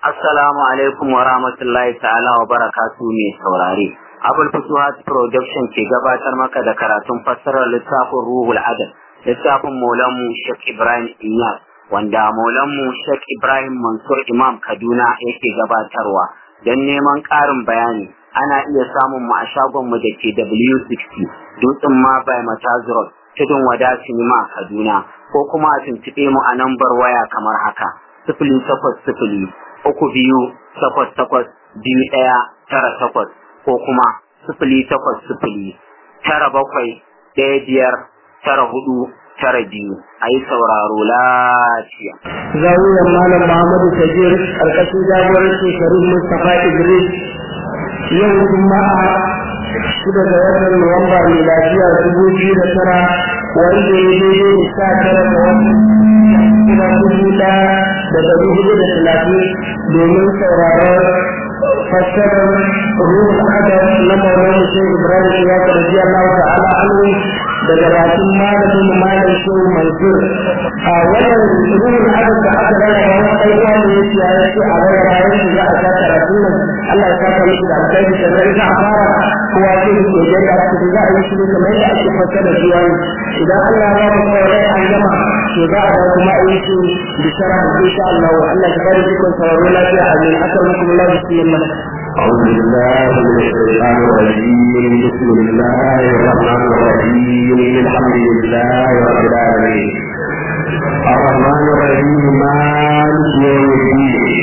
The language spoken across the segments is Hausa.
Assalamu alaikum wa rahmatullahi ta'ala wa barakatu mai saurare. Abul Futuhat Production ke gabatar maka da karatun fassarar littafin Ruhul Adab, littafin Maulanmu Sheikh Ibrahim Inyas, wanda Maulanmu Sheikh Ibrahim Mansur Imam Kaduna yake gabatarwa. Don neman ƙarin bayani, ana iya samun mu a shagonmu da ke W60, Dutsen ma by Matazurot, Tudun Wada Sinima Kaduna, ko kuma a tuntuɓe mu a nambar waya kamar haka. Sifili takwas sifili uku biyu takwas takwas biyu ɗaya tara takwas ko kuma sifili takwas sifili tara bakwai ɗaya biyar tara hudu tara biyu a yi sauraro lafiya. Zawiyar Malam Muhammadu Sajir ƙarƙashin jagorancin Sharif Mustapha Idris yau Juma'a shida ga watan Nuwamba mai lafiya dubu biyu da tara wanda ya daidai da sha tara ga watan kuma dubu ɗaya da ɗari hudu da talatin domin sauraron fassarar ruhul adab na maulan shehu ibrahim ya karbi allah ta'ala anhu daga bakin malamin malam shehu mansur a wannan ruhul adab da aka rarraba wani ɗan uwa ne yake ya ce a rarraba yanzu za a sa karatu nan allah ya saka miki da alkhairi sannan za a fara kowa ce da ke da aka za a yi shi ne kamar yadda ake fassara zuwa idan allah ya ba mu kawai an gama to za a ga kuma a yi shi bishara insha allah allah ya bari dukkan sauraro lafiya amin akan الله بسم الله أعوذ بالله من الشيطان الرجيم بسم الله الرحمن الرحيم الحمد لله رب العالمين الرحمن الرحيم مالك يوم الدين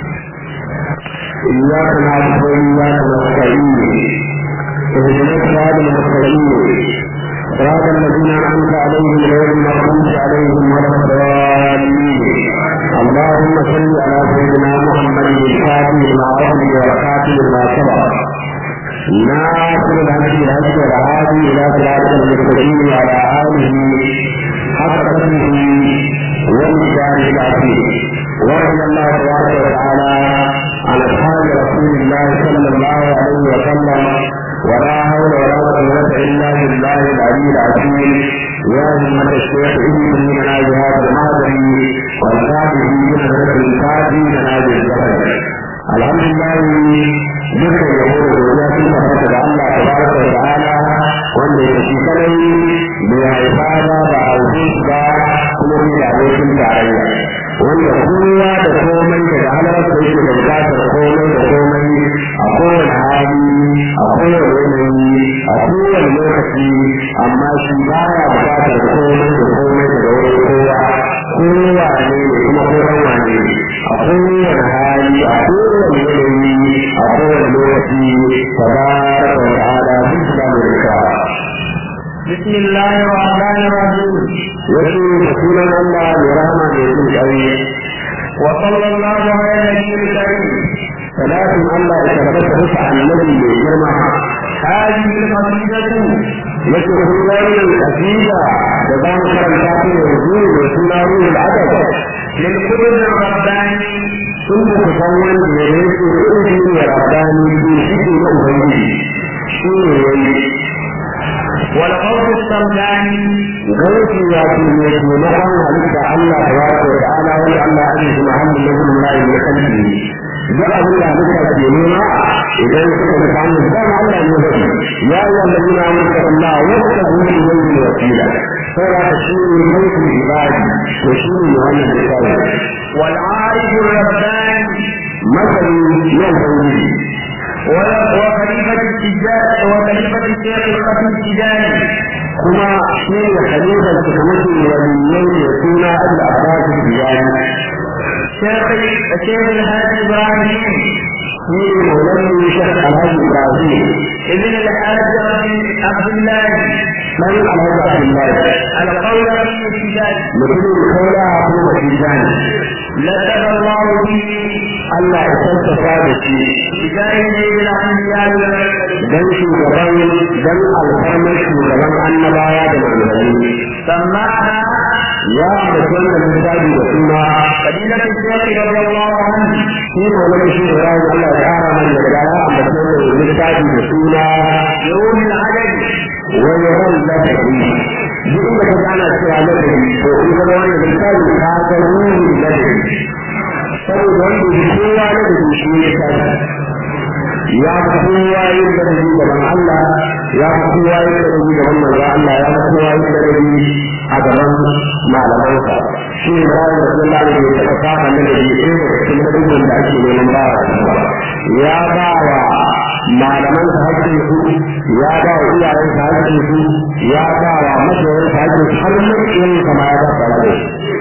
إياك نعبد وإياك نستعين اهدنا الصراط المستقيم صراط الذين أنعمت عليهم غير المغضوب عليهم ولا الضالين اللهم صل على سيدنا محمد الفاتح لما أغلق والخاتم لما سبق ناصر الهدي الهدي والهادي إلى صراط المستقيم وعلى آله حق قدره والمجال العظيم ورضي الله تبارك وتعالى عن أصحاب رسول الله صلى الله عليه وسلم ولا حول ولا قوة إلا بالله العلي العظيم يا همة الشيخ إني من هذا الماضي والكافر من هذا الكافي من هذا الزمن الحمد لله dukkan yabo da godiya sun tabbata da Allah tabaraka wa ta'ala wanda ya ci kadai bai haifa ba ba haife ba kuma bai da abokin tarayya wanda kowa da komai daga halarsa yake da bukatar komai da komai a kowane hali a kowane yanayi a kowane lokaci amma shi baya bukatar komai da komai daga wurin kowa kowa ne da kuma koran wane a kowane hali a kowane yanayi a kowane lokaci tabaraka wa ta'ala duk da mulka بسم الله الرحمن الرحيم yake da sunan Allah mai rahama mai jin ƙarfi وصلى الله على النبي الكريم salatin Allah ya tabbata bisa annabi mai girma هذه القصيدة yake kun wannan kasida da za mu karanta ta yanzu mai suna ruhul adab للقدر الرباني sun da ku san wanda ya rage ilimi ya rabani shi shi na ubangiji shi ne yayi والقول السمداني gauki ya ce ne taimakon halitta Allah tabaraka wa ta'ala wanda Allah ya ji Muhammad nazar mulai ne kanki duk abin da halitta ke nema idan suka ga samu dama Allah ne zai ya yi wanda yana muka Allah wanda zai yi wani wasila saboda ka shi ne mulkin ibadi to shi ne wannan misali والعارف الرباني masali yan ubangiji وخليفة التجار وخليفة الشيخ الخفي التجاري kuma shi ne khalifar su kamar shi waliyyai da suna al-abbas biyani شيخ الشيخ الهادي إبراهيم shi ne maulana shekh alhaji ibrahim ابن الحاج عبد الله dan alhaji abdullahi القول في التجاري mutumin kaula ko masjidani لقب الله به Allah ya tabbata da shi بجاه سيد الأنبياء والمرسلين dan shugaban dan alfarmar shugaban annabawa da manzanni سماها ya ambaci wannan misali da suna فضيلة الشيخ رضي الله عنه shi maulana shi ibrahim Allah ya kara mana da ya ambaci wannan misali da suna يوم العدد wani ran lafafi duk inda ka ana cewa lafafi to in ka ga wannan misali ka ga ruhin lafafi saboda wanda ya kowa shi ne ya fi kowa yin da rabi gaban Allah ya fi kowa yin da rabi gaban manzo Allah ya fi kowa yin da rabi a gaban malamansa shi ne bayan da sun lalata ya taɓa kafa na da biyu ɗaya daga cikin dukkan da ake neman ba ya ba wa malaman sa hakkin su ya ba wa iyayen sa hakkin su ya ba wa masoyan sa hakkin su har mulkin kama ya ba sa hakkin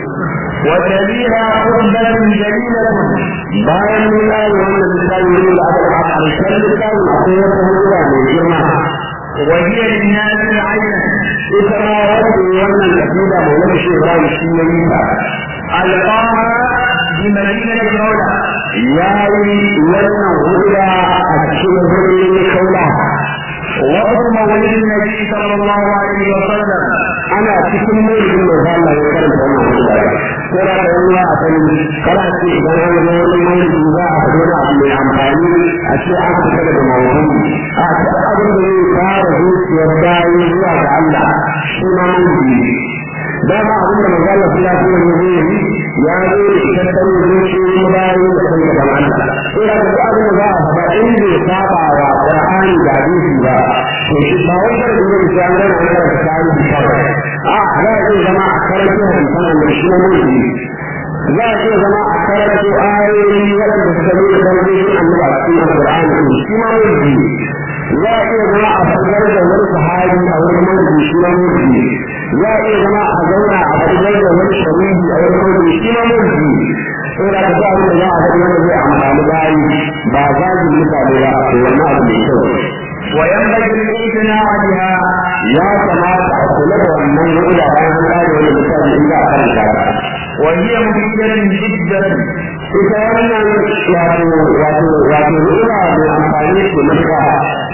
وتليها خطبة جليلة bayan mun yi wannan misali ne da aka a ƙarshen littafin akwai wata hujja mai girma وهي للناس عينا ita ma wanda wannan kasida mai wani shi Ibrahim shi ya yi ta ألقاها بمدينة رولة ya yi wannan hujja a cikin birnin kaula وقت مولد النبي صلى الله عليه وسلم ana cikin mulkin da za Allah ya karanta wannan hujja ko da ka yi a sani kana ce idan an zo wani mulki za a fito da abu mai amfani a ce an fita daga mawuyi a ce abin da zai fara zuciyar bayi zuwa ga Allah shi ma mulki da ba abin da magana su ya fiye ne zai yi ya zo da ita ta ne zuciyoyin bayi da kan gaban Allah ko da ka abin da za a faɗa in bai saba wa Qur'ani da hadisi ba to shi ba wai da ne da an gana an karanta tarihi kawai a za a iya zama a karanta hadisan annabi shi ma mulki za a iya zama a karanto ayoyi waɗanda suka nuna darajojin annabi a cikin alƙur'ani ɗin shi ma mulki za a iya zama a fitar da wani sahabi a wani mulki shi ma mulki za a iya zama a zauna a fitar da wani shahidi a wani mulki shi ma mulki sai da ka sa da za a faɗi wanda zai amfani bayi ba zagin mutane ba to wannan abu mai kyau وينبغي الاعتناء بها ya kamata a kula da wannan hudu bayan an kare wani misali in za a karanta ba وهي مفيدة جدا ita wannan wato wato wato ina da amfani da maka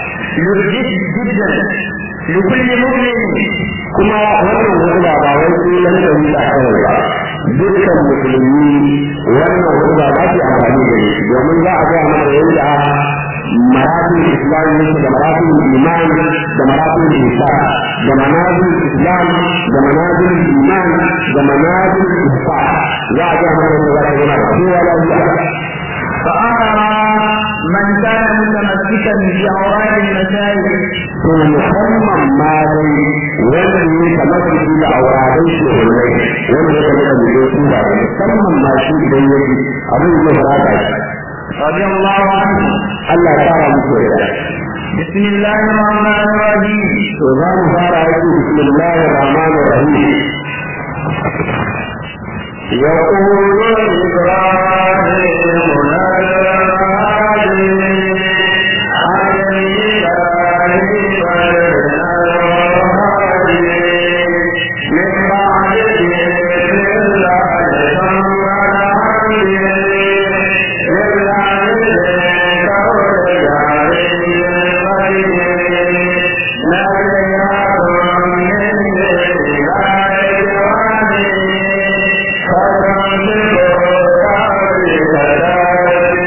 جدا لكل مؤمن kuma wannan hudba ba wai kullum da ni da kawai ba dukkan musulmi wannan hudba ba ta amfani da shi domin za a ga mana yadda maratib islam yake da maratib iman da maratib ihsan da manazil islam da manazil iman da manazil ihsan za a ga mana yadda za ta gina kowa lafiya فأمر من كان متمسكا بأوراق المساجد to musamman ma dai wanda ne kamar su da auradan shi da wani wanda ya kamar da su da musamman ma shi idan ya ji abin da ya fara shi رضي الله عنه Allah ya fara muku da بسم الله الرحمن الرحيم to za mu fara yake bismillahir rahmanir rahim يقول إبراهيم Thank you.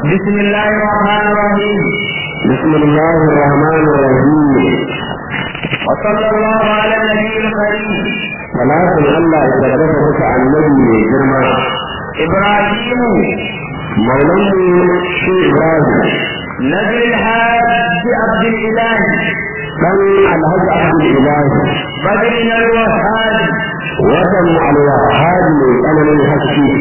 بسم الله الرحمن الرحيم بسم الله الرحمن الرحيم وصلى الله على النبي الكريم صلاة الله يتبارك عن النبي جرما إبراهيم مولانا شيخ إبراهيم نبي الحاج عبد الإله كان الهج عبد الإله بدر الوهاب وطن الوهاب أنا من حكي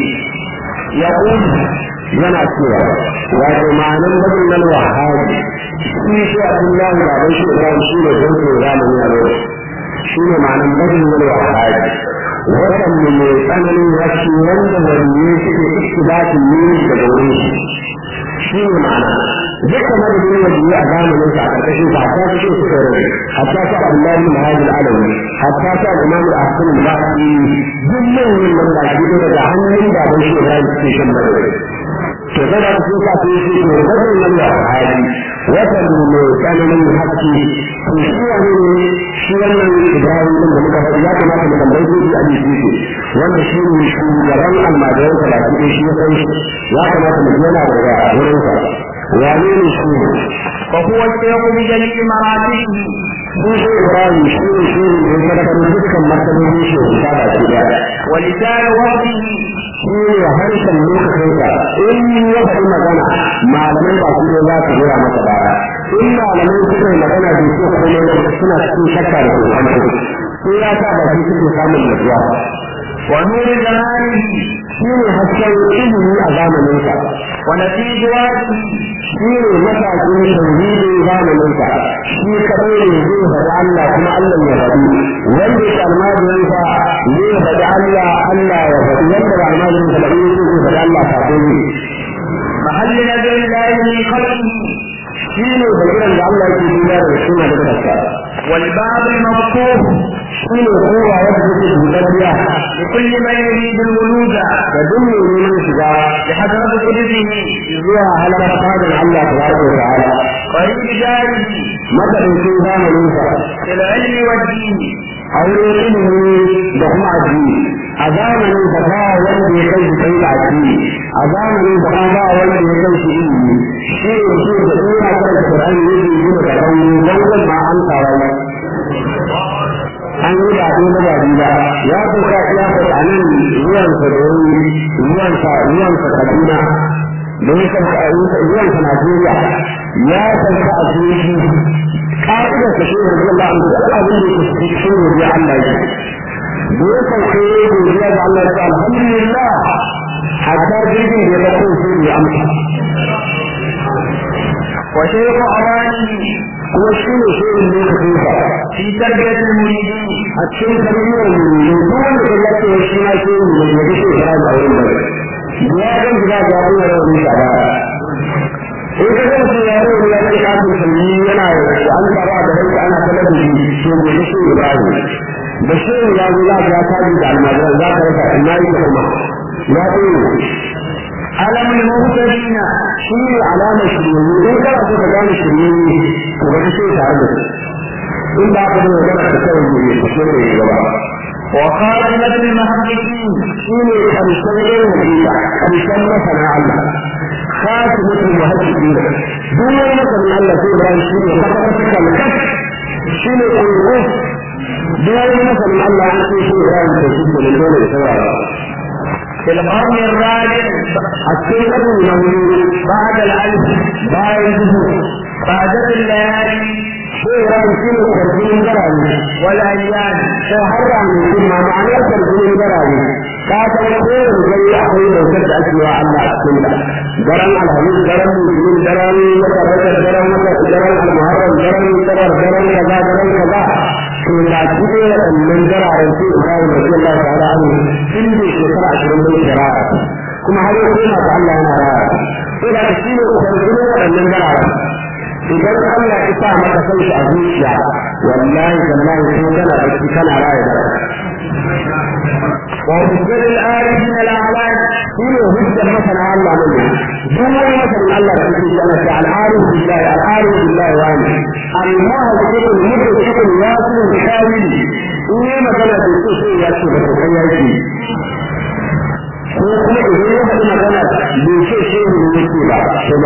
يقول yana cewa wato ma'anan badin nan wahabi shi shi abdullahi da bai shi ibrahim shi ne don su zamani a yau shi ne ma'anan badin nan wahabi watan ne mai tsananin rashi wanda waliye suke istibatin ne daga wurin shi shi ne ma'ana dukkan madadin waliye a zamanin sa a ƙarƙashin sa hatta su su kai rai hatta su abdullahi bin hajji alawi hatta su al-imam al-ahsan al-baqi duk manyan nan da shi daga hannun da bai shi ibrahim suke shan madadin to kada ku so ka yi shi ne wannan nan da hali wata ne tsananin haƙƙi to shi wani ne shi wannan Ibrahim din da muka faɗi ya kamata mu tambaye shi a jiki shi wanda shi ne shugaban almajiran sa baki ɗaya shi ya san shi ya kamata mu yana daga wurin sa wane ne shi ne وهو الشيخ بجميع مراتبه shi shi Ibrahim shi ne shi ne da ya sadakar dukkan martabobin shi ya baki ɗaya ولسان وحده shi ne harshen lokacinsa in ya faɗi magana malamai ba su ne za su jira masa baya in malamai suka yi magana da su kuma suna cikin shakka da kokonto sai ya sa ba shi suke samun nutsuwa ونور زمانه shi ne hasken ilimi a zamaninsa ونسيج وجهه shi ne matakin tauhidin zamaninsa shi kadai ne zai faɗi Allah kuma Allah ya faɗi wanda ya almajirinsa zai faɗi Allah Allah ya faɗi wanda ba almajirinsa ba zai faɗi Allah kafin ne محل نزل الله من خلقه shi ne bagiran da Allah yake duniya da suna da kasa والباب المفتوح shi ne kowa wadda take dubariya لكل من يريد الولوج da duk mai neman shiga بحضرة قدسه zuwa halar fadin Allah tabaraka wa ta'ala قريب جاره madadin zamanin sa في العلم والدين aure ilimi da kuma addini a zamanin sa ba wanda ya kai shi kai da addini a zamanin sa ba wanda ya kai shi ilimi shi ne shi da ina karanta Qur'ani yake yi da rauni dan ma an tawaye an yi ba ɗaya na ba biyu ba ya kuka ya kuka a nan ruwansa da wani ruwansa ruwansa kaduna da ya sauka ruwansa najeriya ya sauka a jirgi ƙa'idar sa shi ne Allah an duk abin da yake cikin shi ne ya Allah ya da ya sauka ya yi godiya ga Allah ya alhamdulillah hatta jirgin da ya dauko shi ne amsa وشيخ أوانه kuma shi ne shirin lokacin sa في تربية المريدين a cikin tarbiyyar mu duk wanda ka yace shi ma shi ne da yake fara da wurin da ya ga gida ga wannan rawani da ba in ka ga shi ya rawu ya ce kafin sunni yana an fara da ranka ana kallon da shi to ne shi Ibrahim da shi ya zo ya ga ta da almajiran za ka rasa ina yi kuma ya ce علم المهتدين shi ne alamar shirye in kana so ka gane shirye to ga shi tare da shi in ba ka da magana ta kawai ne ko shi ne gaba وخاتمة المحققين shi ne ƙarshen yin hakika ƙarshen masana Allah khatimatul muhaddiqin duk wani masanin Allah sai Ibrahim shi ne kwata-kwata kalkat shi ne ƙungu duk wani masanin Allah an ce shi Ibrahim to shi ne dole da saurara في القرن الرابع a cikin ƙarni na wuri بعد الألف bayan duhu بعدت الليالي sai Ibrahim shi ne ƙarfinin garane والأيام sai har da mai kuma ma'anar ƙarfinin garane ka san kowane gari akwai bautar da ake wa Allah a cikin ta daren alhamis daren musulmin daren wata rajab daren wata daren almuharram daren sabar daren kaza daren kaza to da kike waɗannan dararen sai Ibrahim radiyallahu ta'ala anhu tun da shekara ashirin da shari'a kuma har yau kuma ta Allah yana raya sai da shi ne ƙarfinin waɗannan dararen idan Allah ya sa maka san shi a zuciya wallahi wallahi ko kana da shi kana raya da ومسجد الآلهين الأعلام shine hujjar masana Allah ne duk wani masanin Allah da yake yana da al'arif billahi al'arif billahi wa ni al-muhajjir al-mudrik al-yasin al-kamil in yi magana da su sai ya ce da kai yake ko kuma idan ya faɗi magana bai ce shi ne yake ba to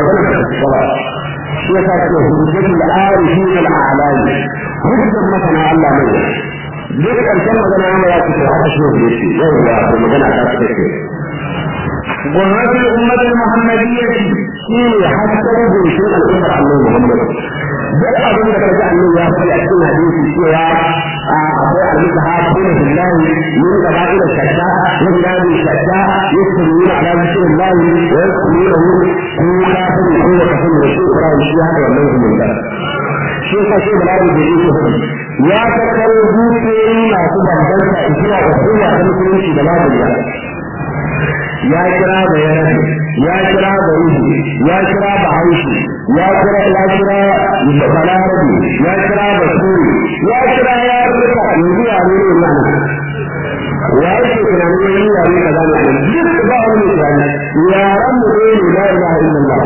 hujjatul arifin al-a'lam hujjar masana Allah ne duk ƙarshen magana yana ya fito haka shi ne shi yau ya ko magana ta ce ce وهذه الأمة المحمدية shi ne hakkar goshin al'ummar Allah Muhammad duk abin da kaji Allah ya faɗi a cikin hadisi cewa akwai alika ha kuma billahi min qaba'il shakka min dadi shakka yusmuna ala zikrillahi wa yusmuna hu kun kafin ko kafin da shi Ibrahim shi hada wannan umma shi ka ce bala'i da yake hudu ya tattaro dukiyoyi masu bambanta zuwa ga kowa ta musulunci da babu ya ya kira da ya ya kira da ruhu ya kira da haushi ya kira ya kira da balarabi ya kira da suri ya kira ya rika yanzu ya ne ne nan ya yake tunanin wani yare kaza ne nan duk ba wani tunani yaran mu ne la ilaha illallah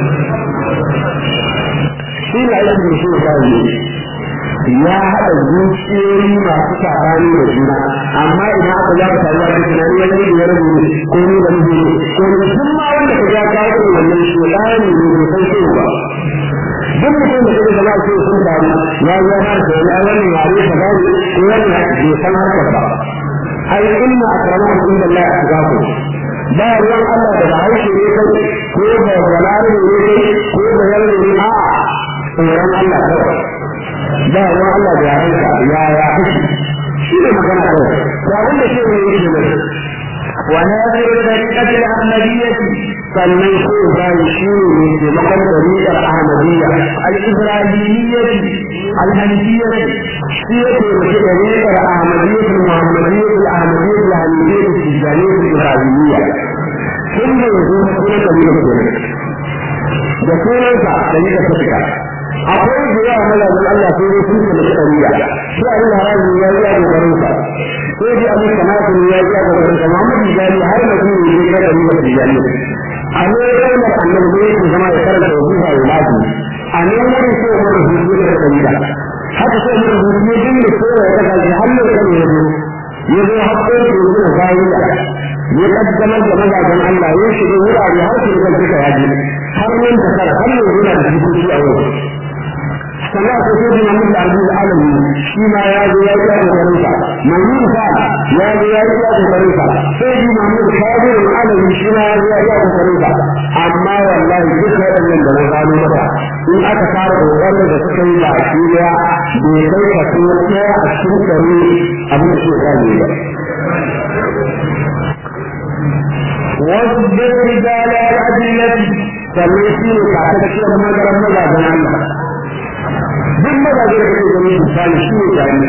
shi ne aikin da shi ya ya haɗa zuciyoyi masu sabani da juna amma idan aka za ka samu wani tunani wani ne ya rabu ko ni da miji ne ko ni duk ma wanda ka ga ka yi wannan shedani ne bai san shi ba duk mutum da kake zama sai sun damu ya zo har da ya wannan yare ka gani ko wannan bai san harkar ba ai inna akramakum inda Allah atqakum ba ruwan Allah da ba haushe ne kai ko da balare ne kai ko da yarda ne a'a tsoron Allah kawai ba ruwan Allah da yaranka ya ya kashi shi ne magana kawai ba wanda ke ne yake ne وناصر الطريقة الأحمدية sannan ko bayan shi ne mai taimakon tariƙar Ahmadiyya الإبراهيمية الحنفية shi ya taimaki tariƙar Ahmadiyya Muhammadiyya Ahmadiyya Hanifiyya Tijjaniyya Ibrahimiyya tun da yanzu na kuma tariƙar kenan da sunansa tariƙar ta fita akwai da yawa mazajin Allah sai dai sun taimaki tariƙa shi abin da haramun ya yi a kokarinsa sai dai abin sanatun ya yi a kokarinsa Muhammad Tijjani har da kuma yi kai tariƙar Tijjaniyya a ne kalmar annabi ne yake zama ya karanta wajiba ya lafi a ne wurin so mu da hutu da dalila haka so mu da hutu ne din da so ya kaga shi har ne kan ya zo ya zo hakko da yanzu da bayiya ya kaddamar da mazajen Allah ya shiga wurare har su da suka yaji har nan da kar har yanzu na da jikoki a yau sannan ko sai da mun da arziki alami shi ma ya zo ya yi kokarin sa mamun fa ya zo ya yi kokarin sa sai da mun kadir alami shi ma ya zo ya yi kokarin sa amma wallahi duk wannan da na gano maka in aka fara kokarin da suka yi ba shi ya bai kai ka so ɗaya a cikin ɗari abin da suka gane ba واصبر رجال الأدلة sannan shi ne kakakkiyar magaran mazajen Allah duk mazaje da kake gani misali shi ne jami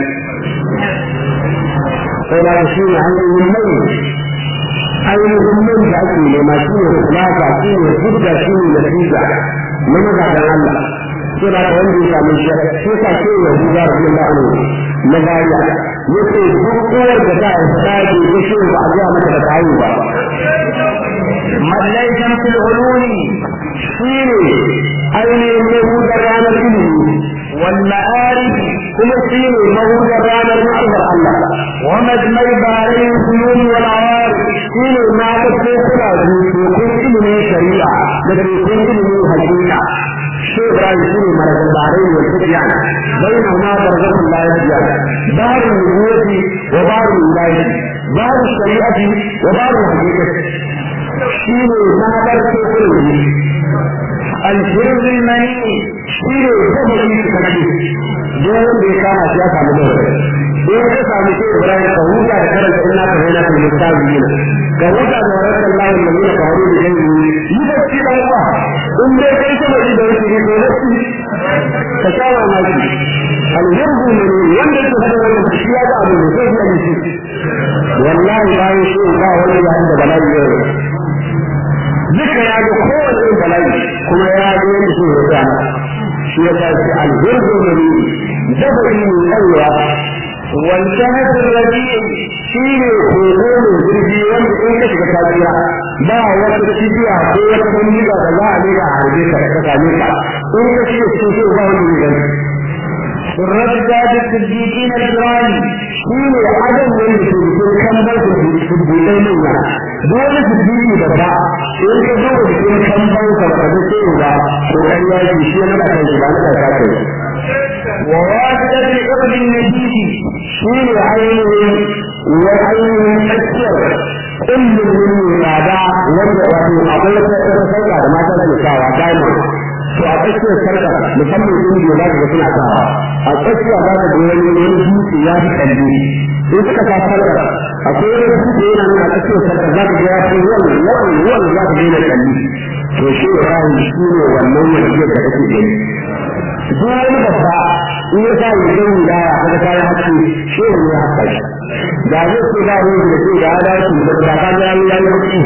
sai da shi ne hanyoyin mai ainihin mai da ake nema shi ne kulaka shi ne hujja shi ne natija na mazajen Allah sai da wanda ya samu shi sai ka ce ya huza rabbi Allah ne na gariya yace duk uwar da ta haifa ta ke ta shi ba a ga mata da kawo ba من ليس في العلوم shi ne ainihin mahudar ranar ilimi والمعارف kuma shi ne mahudar ranar ma'aikar Allah ومجمع بارين الفنون والعوارف shi ne na ga tekuna biyu tekun ilimin shari'a da tekun ilimin hakika shi Ibrahim shi ne marajar barai wa tafiyan bai na ma barzakun lafiya barin nubuwati wa barin wilayati barin shari'ati wa barin hakikati shi ne na bar tekun biyu الجرز المني shi ne sabari su kashe duk wanda ya kama shi ya samu dole in ka samu shi Ibrahim ka huta da karanta inna ka zaina fil mustaqbil ka huta da warakan Allah da yana ka horo da gani yi da shi dan uwa in dai kai sabari da wani ne to wasi ka shawa maki al-yarbu ne wanda yake hada wannan shi ya ga abu ne sai ya yi shi wallahi bayan shi ba wani ya da bala'i yau duka ya ga kowace bala'i kuma ya ga yadda shi ya ga shi ya ga shi alhurdu ne dabari ne kaiwa والجهد الرديء shi ne kogo mai zurfi wanda in ka shiga tafiya ba wata cibiya ko wata bandiga da za a ne a harbe ka ka same ka in ka shiga cikin shi ba wanda zai gani بالرجال الصديقين الكرام shi ne adam wanda ke cikin kambar da ke cikin buɗe manya dole su biyu da ba in ka zo da cikin kambar san ka ba da ce ba to kai ya ji shi na da kai ba na da kai wa wasata iqdi nabi shi ne ainihin wa ainihin tsakiyar kullum ne tsada wanda wato akwai wata sarka da mata da sawa diamond to a tsakiyar sarka musamman indiya za ka ga suna sawa a tsakiya za ka ga wani wani dutse ya fi kalli in suka sa sarka akwai wani dutse yana nuna tsakiyar sarka za ka ga ya fi wani wani wani za ka ga yana kalli to shi ibrahim shi ne wannan wasiyar da kake gani duk wani babba in ya sa yi zai da ya kaga kayan haske shi ne ya haska shi da zai ce ba ruwan da ke da ya dace da ba ka ga ya yi haske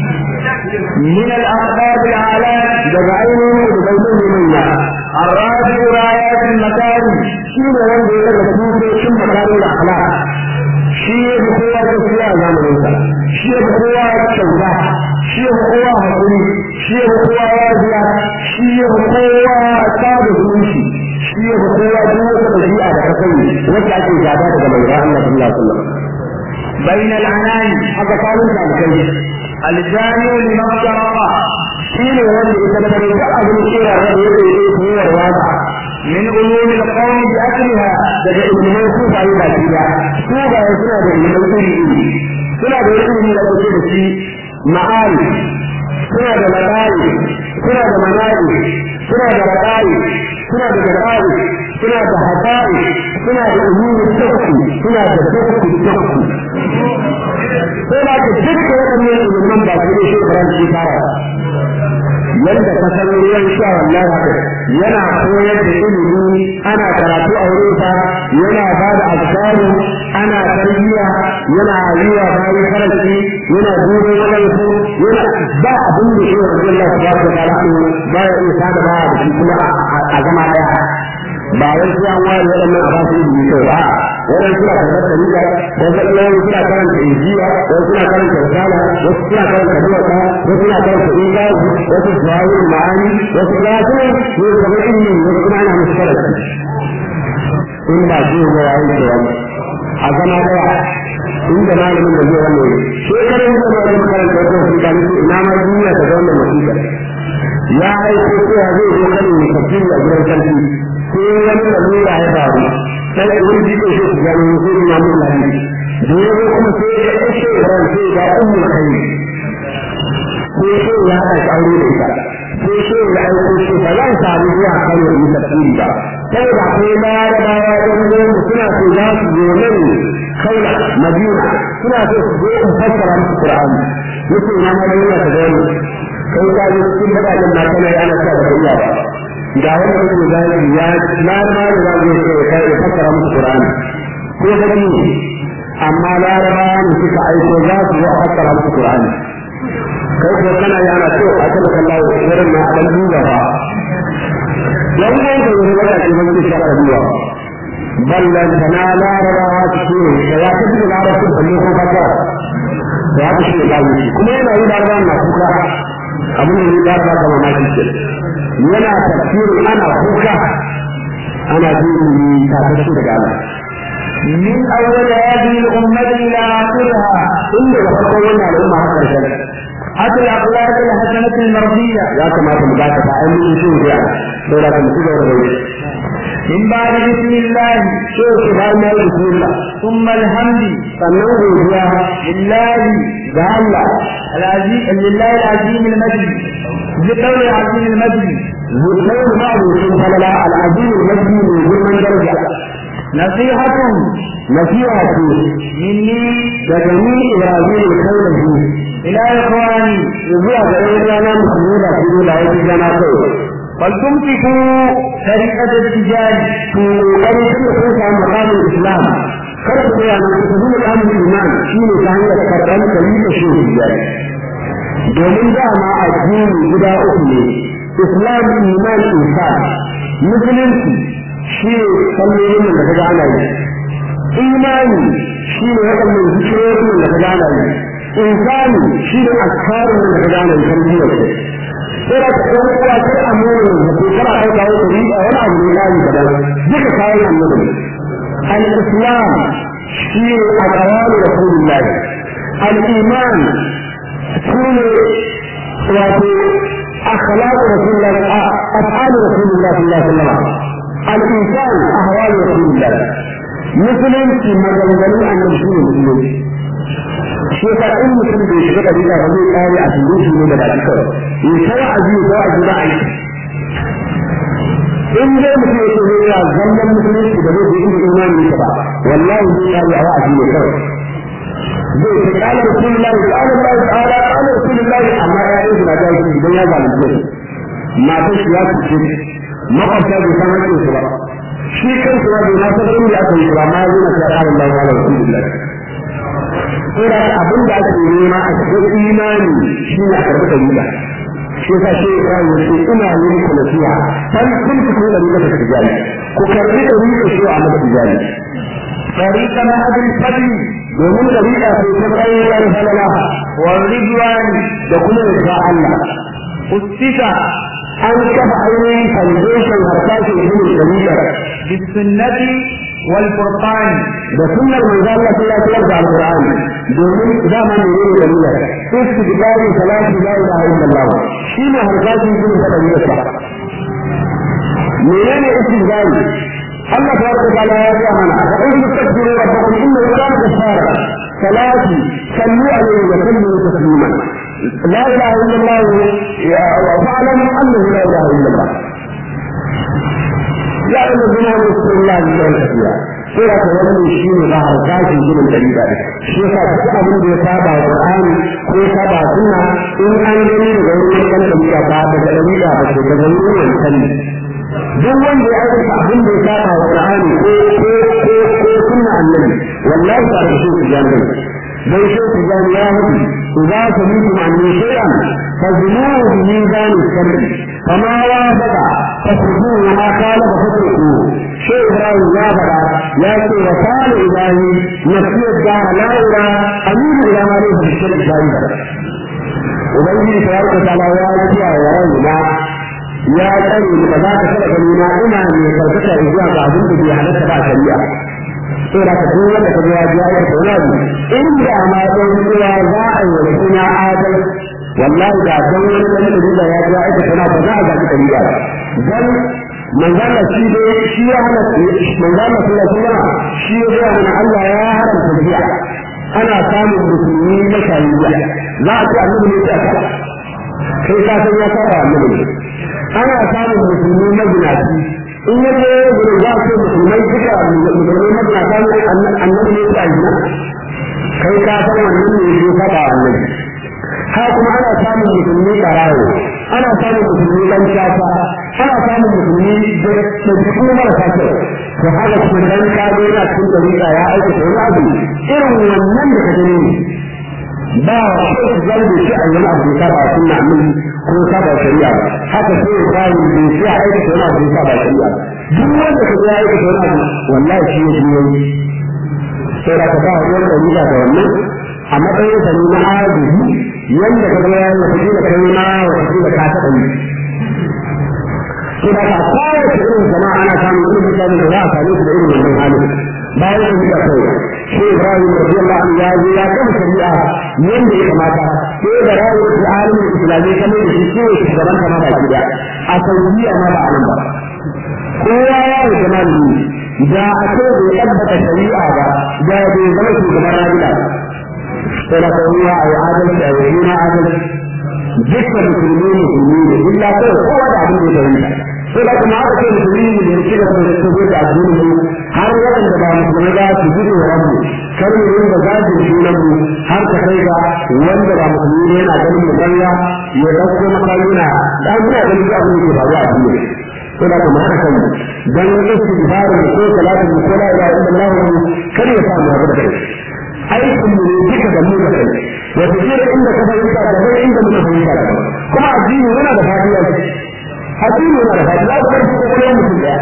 من الأخبار العالم daga ainihin da bai zai manya الرافع رايات المكارم shi ne wanda ya daga tutocin makarin da akhlaq shi ya fi kowa gaskiya a zamaninsa shi ya fi kowa kyauta shi ya fi kowa haƙuri shi ya fi kowa yajiya shi ya fi kowa tsada zumunci shi ya fi kowa duk wata ɗabi'a da ka sani wacce ake gaba daga mai Allah sallallahu alaihi wasallam بين العنان haka kanun da alkai الجامع لما افترق shi ne wanda ya tabbatar da abin kira da ya yi koyar wata من علوم القوم بأكلها daga ilimin su ba yi baki ba su ba ya suna da ilimin iri iri suna da ilimi da ake da shi ma'ari suna da labari suna da manari suna da labari suna da gabari suna da hatari suna da ilimin tsarki suna da tsarki tsarki sai ba ka duka waɗannan ilimin ba su ne shi faranci fara yadda ka san ruwan sha wallahi haka yana koyar da ilimi ana karatu a wurin sa yana ba da azkaru ana tarbiyya yana yi wa bayan karanci yana dubo wajen su yana ba abin da shi wa Allah subhanahu wa ta'ala ba ya iya sada ba da shi kuma a zama daya ba wai sai an ware waɗannan a ba su ilimi kai ba wannan suna karɓar dalila wasu ɗayan suna karanta injiya wasu suna karanta risala wasu suna karanta duwata wasu suna karanta ingazi wasu zawahir ma'ani wasu gasu ne kamar ilimi wasu kuma ana musu karanta in ba su ga yayin da wani a zama daya inda malamin da zai wannan shekarun da ba zai karanta wata wasiƙa ne ina ma duniya ta ga wannan wasiƙa ya aiko cewa zai zo kanin ya tafsiri a gidan sarki sai wani lalura ya faru sai da wani jiko shi su gano sai ina mun lafi da ya zo kuma sai ya ɗauke ran sai ga ummu kai sai sai ya haɗa aure da ita sai sai ya aiko shi ba zan samu zuwa kano in tafsiri ba sai da akwai larabawa ɗan goma suna so za su zo nan kaula madina suna so su zo in fassara musu qur'ani yace ina ma duniya ta gani kai ka ji cikin bakatin na kana yana sa da iya ba ga wanda yake zai ya laraba da za zai ce kai ya fassara musu qur'ani ko da ni amma laraba ne suka aiko za su zo a fassara musu qur'ani kai ko kana yana so a kan kallahu irin na dan duba ba dan ne da wani wanda ke ban shi shaka duba ballan tana laraba su ce ya kace laraba su balle ko fassara da haka shi ya yi kuma yana yi laraba na kuka abin da ya laraba kama ma shi yana tafsirin ana kuka ana jin tafsir daga Allah من أول هذه الأمة إلى آخرها inda da farko wannan al'umma har karshen حتى الأخلاق الحسنة المرضية ya kamata mu gata ta ainihin shi ne sai da kuma ci gaba da yi من بعد بسم الله so su bayan ya yi bismillah ثم الحمد sannan godiya لله ga Allah العزيز لله العظيم المجد بقول العظيم المجد zuɗai da ma'aikacin falala al'adini mafi mai girman daraja نصيحة nasiha ce مني daga ni Ibrahim al-Kaulahi إلى إخواني zuwa ga ɗan rana musulmi da su da wani zama kai فلتمسكوا طريقة التجارة to ƙoƙarin shi da kun samu makamin Islam kar ku tsaya nan ku zuwa makamin iman shi ne ta hanyar karɓar kalita shi hijiyar domin dama addini guda uku ne Islam iman insan musulunci shi ne sallolin da ka gana yi imani shi ne waɗannan zikirorin da ka gana yi insani shi ne askarin da ka gana yi tarbiyyar sai da ka ɗan uwa kar a nuna da ko kana ɗauka wata riba wani abu ne layi kadan duka kayan annabi al-islam shi ne a ƙawari rasulullahi al-iman shi ne wato أخلاق رسول الله أفعال رسول الله صلى الله عليه وسلم الإنسان أهوال رسول الله مثلا في مجال أن نشوف المسلمين shi yasa in mutum bai shiga da rika ba zai kare a cikin shi ne da baki kawai ya tawa a biyu ko a ji ba a yi in dai mutum ya ce zai ya zannan musulunci da zai yi imani ne ba wallahi zai kare a wa'azi ne kawai zai ce kala rasulullahi kala Allah ta'ala kala rasulullahi amma ya yi suna da shi idan ya zalunce su matan shi ya cuce makwabta bai san hakkin su ba shi kansu ma bai ma san inda aka yi ba ma ya zo na ta kala Allah kala rasulullahi Ina abin da ake nema a cikin imani shi ne a karɓi dalila. Shi yasa shi ya kawo shi ina yin ku nasiha. Bal kun ku kuma dalila ta tijani. Ku karɓi dalila shi a mata tijani. Tariqa na abin fadi domin dalila sai ta bayyana halala wa ridwan da kuma da Allah. Ustita an kafa ainihin foundation harsashin ilimin dalila. Bisunnati والفرقان ده سنة من ذا الله صلى الله عليه القرآن دومين دائما يقول جميلة استقبال ثلاث لا إله إلا الله شين هرقات يكون سبب منين استقبال الله تبارك وتعالى يا من وإن تستغفروا ربكم إنه كان غفارا ثلاث صلوا عليه وسلموا تسليما لا إله إلا الله واعلم أنه لا إله إلا الله ya ina zama da su Allah ne da tafiya sai da wannan shi ne ba har kashi gidan dalila ne shi yasa duk abin da ya saba Qur'ani ko ya saba sunna in an gani daga wurin kan dalila ba daga dalila ba ce daga wurin wancan ne duk wanda ya aikata abin da ya saba Qur'ani ko ko ko ko sunna annabi wallahi ba da shi jami'i dan shi tijani ya hudu idza sami'tum anni shay'an fazmuhu bi mizan al-sharri فما وافق فاتركوه وما قال فاتركوه شيء ابراهيم يا بدا يا شيء وقال الهي نفسي الدار لا الى امير الى ما ليس بالشرك بعيدا ubangiji tabaraka ta'ala ya jiya wa raina ya tsare ni ba za ka kada gani na ina mai karkata zuwa ga abin da bai halatta ba shari'a sai da ka duk wanda ka ga ya ji ayar taurari in da ma dan cewa za a yi wa suna adal wallahi da dan wani dan da ya ji ayar taurari ba za a ga kariya ba dan manzala shi dai shi ya hana manzala sallallahu alaihi wasallam shi ya ga mana Allah ya haramta jiya ana samun musulmi na shari'a za a ce annabi ne ya ka kai ka san ya fara annabi ana samun musulmi na ginaci in ya zo gurin za a ce musulmai duka musulmai na ginaci annabi ne ya gina kai ka san wannan ne ya fara annabi ha kuma ana samun musulmi karawo ana samun musulmi dan shafa ana samun musulmi da jikin marasa kyau to haka kuma dan ka zo yana cikin dariƙa ya aikata wani abu irin wannan da ka gani ba sai su zan da shi a wani abu da ba sunna annabi ko ka ba shari'a haka sai ya kawo da shi a aikata wani abu da ba shari'a duk wanda ka ga aikata wani abu wallahi shi ne shi sai da ka ba wani dariƙa da wannan a matsayin sa ne na arziki yanda ka ga yayin da kake da kai ma wa kake da ka taɓa yi to da ka kowace irin jama'a ana samun irin mutane da za a same su da irin wannan halin bayan da suka kai shi Ibrahim radiyallahu anhu ya zo ya kama shari'a yanda ya kamata sai da rayu da alimin islami kamar da shi ko shugaban kama ba gida a saudiya ma ba a nan ba kowa ya yi jama'a da a ce bai tabbata shari'a ba da bai zama shugaban rajula sai da kowa a yi adalci a yi na adalci dukkan musulmi musulmi ne illa kai kowa da abin da ya fahimta sai da kuma aka ce musulmi ne da ci gaba da tafiya da addinin mu har waɗanda ba musulmi ba su gudu wa rabu kar mu rinka zagin sunan mu har ta kai ga wanda ba musulmi ne yana ganin mu balla ya dauko makaluna da muna ganin duk abin da ke faruwa a duniya sai da kuma haka kai dan istighfarin ko salatin ko la ilaha illallah kar ya samu abu da kai aikin mu ne duka da mu da kai wata kira inda ka fahimta da kai inda muka fahimta da kuma addini yana da fadiya addini yana da fadiya da kai ko kai mutum daya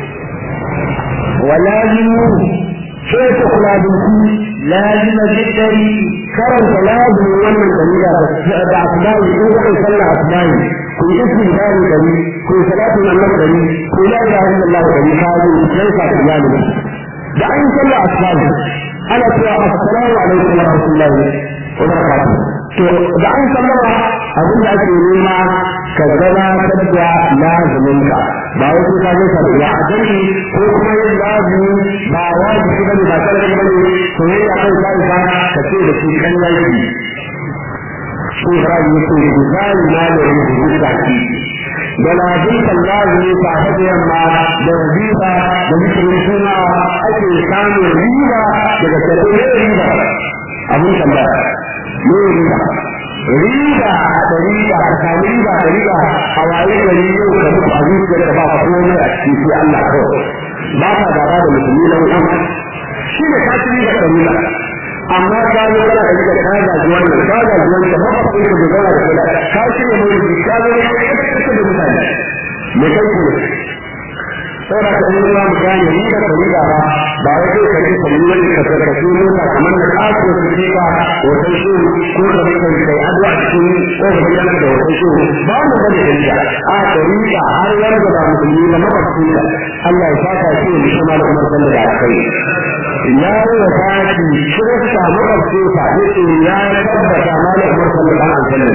ولازم شيء kula da ku لازم جدري karanta lazim wannan dalila da asbahi ko kai sallah asbahi ku yi istighfari dari ku yi salatu annabi dari ku la ilaha illallah dari ka yi sai ka iyali da an sallah asbahi ana cewa assalamu alaikum wa rahmatullahi wa barakatuh to da an sallama abin da ake nema ka gabatar da lazuminka ba wai sai ka gaisa da ya ajali ko kuma yin lazumi ba wajibi bane ba sarki bane to yayi a kai sai ka ka ce da shi kan yanki shi ra yi ko zai na da yin zaki da lazimtan lazumi ta hada yamma da riba da zikirin suna ake samun riba daga tattalin riba abin tambaya ne riba riba da riba a sami riba da riba a waye gari yau ka mutu a zuciyar da ba komai a cikin sai Allah kawai ba ka gaba da musulmi na wutan shi ne ka ci riba da riba amma ka zo kana da riba ka gaji wannan ka gaji wannan ba ka kuma da zauna da kula ka shirya mai riba ka zo ka kasa da mutane me kai ku saboda ka yi ruwa mu gane riba da riba ba ba wai kai kai kai wani ka ka ka mota kamar da kaso su ce ba hoton shi ko da kai kai addu'a cikin ko da kai da hoton shi ba mu bane da riba a da riba har wanda ba musulmi ba makwabcin ka Allah ya saka shi da shi ma da kuma sanda da kai ya yi wa fati kirista makwabcin sa yace ya tabbata ma da kuma sanda da aljanna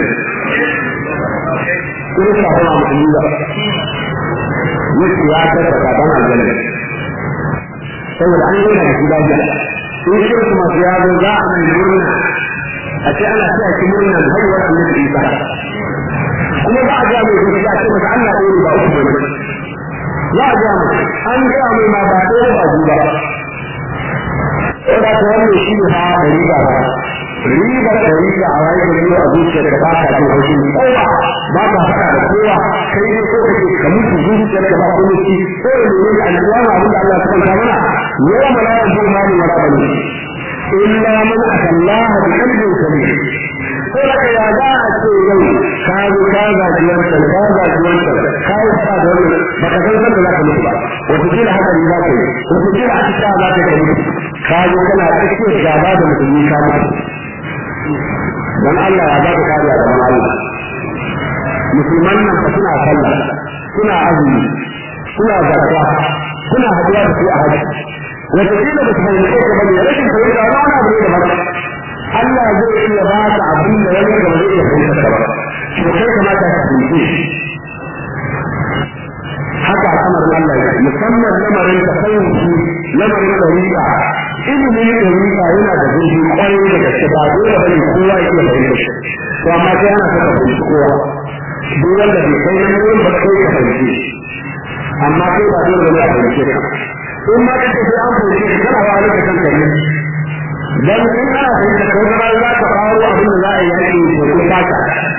kirista ba musulmi ba yake ya tabbata dan aljanna saboda an yana da gida gida in shi kuma ya zo za a mai murna a ce ana cewa ki murna da haihuwar annabi Isa kuma ba a ga mai gudu a ce masa Allah ɗaya ba uku bane za a ga mai an ga mai ma ba ɗaya ba biyu ba saboda ta wannan shi ne ha da riba ba riba da riba a waye da riba a zuciyar da ba ka jin haushin kowa ba ka faɗa da kowa kai ne ko kake ka mutu zuciyar da ba kuma ci ko da ne alƙiyama abin da Allah ya kwanta mana yawa mala ya zo ma ni wala bane illa man atallaha bi qalbin salim ko da ya za a ce yau ka zo ka gaji wancan ka gaji wancan ka yi faɗa da wannan ba ka san sanda za ka mutu ba wata kila hakan za ka yi wata kila a cikin za ka yi ka zo kana cikin gaba da musulmi ka mutu dan Allah ya baka kariya da Allah musulman nan fa suna sallah suna azumi suna zakka suna hadiya da su a haji wata kila da kai ne ko bane rashin fahimta ba na bane da baka Allah zai iya ba ka abin da wani da zai iya fahimta ba to kai kamata ka fahimce haka al'amarin Allah ya musamman lamarin da fahimci lamarin dariƙa ilimin dariƙa yana da zurfi kwarai da gaske ba dole bane kowa ya iya fahimta shi to amma sai ana saka fahimci kowa duk wanda bai kai nan wurin ba kai ka fahimci amma kai ba dole bane a fahimce ka in ma kace sai an fahimce ka kana wa ka san kai dan in ana fahimta ko da za ka faro abin da za a yi yaki ko ko fata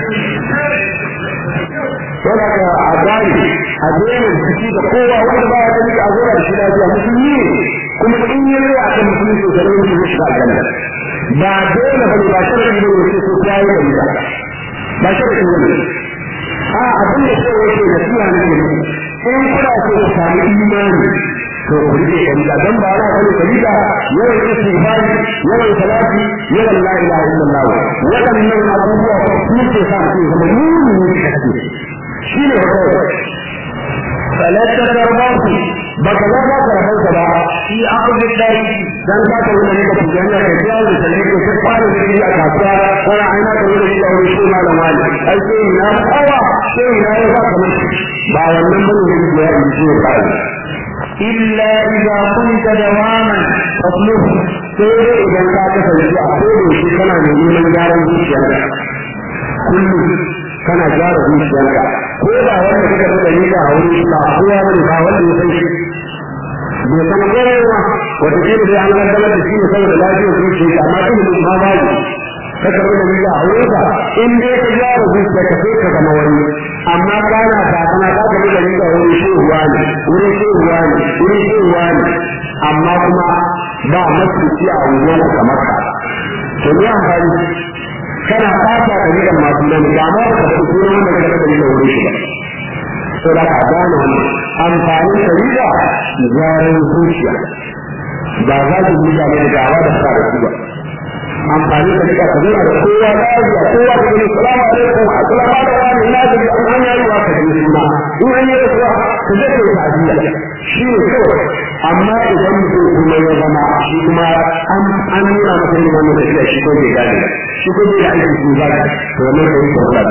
wanda ka a gani a daina ciki da kowa wanda ba ya gani a zuwa da shi lafiya musulmi ne kuma in yi rai a kan musulmi to sai mutum ya shiga aljanna ba dole ba ne ba sharadi ne wace ko ta yi da ba ba sharadi ne a abin da sai wace da suna ne in kuna so ku samu imani to ku rike dalila dan ba ana bane dalila yawan istighfari yawan salati yawan la ilaha illallah wadannan abubuwa su ke sa mutum zama mu'mini kake shi ne kawai falatta karbaku ba ka za ka karɓar ba shi akwai dai dan ka ta wani da kuma yana da kiyaye da sai ko sai fara da shi a kasuwa ko a aina da wani da wani shi ma da wani ai sai na kawa sai na ya ba kamar ba wannan bane da ya yi shi ba illa idza kunta dawaman fasluh sai dai idan ka kasance a kodo shi kana neman gyaran zuciyarka kullum kana gyara zuciyarka ko ba wanda kake da dalila a wurin ba kowa bane ba wanda ya san shi bai san kowa wata kila dai an gaddamar da shi ne saboda lafiyar zuciya amma ilimin ma ba ne ka karɓi dalila a wurin ka in dai ka gyara zuciyarka sai ka zama wani amma kana ta kana ka karɓi dalila wurin shehuwa ne wurin shehuwa ne wurin shehuwa ne amma kuma ba masuci a wurin kamar ka to ne amfani kana fata ka ji kan masu nan da ma ka fi kuma wanda ka da da wuri shi to da ka gane wannan amfanin shari'a gyaran zuciya ba za ki yi da da dawa da fara su ba amfani da kika ka zura da kowa da ya kowa da ni salamu alaikum assalamu alaikum ina da an an yi wa ka ji suna in an yi da kuwa ka je ka yi ta'aziyya shi ne kawai amma idan mutum kuma ya zama shi kuma an an nuna masa yin wannan tafiya shi ko bai gane shi ko bai da aikin su ba to wannan da yake wannan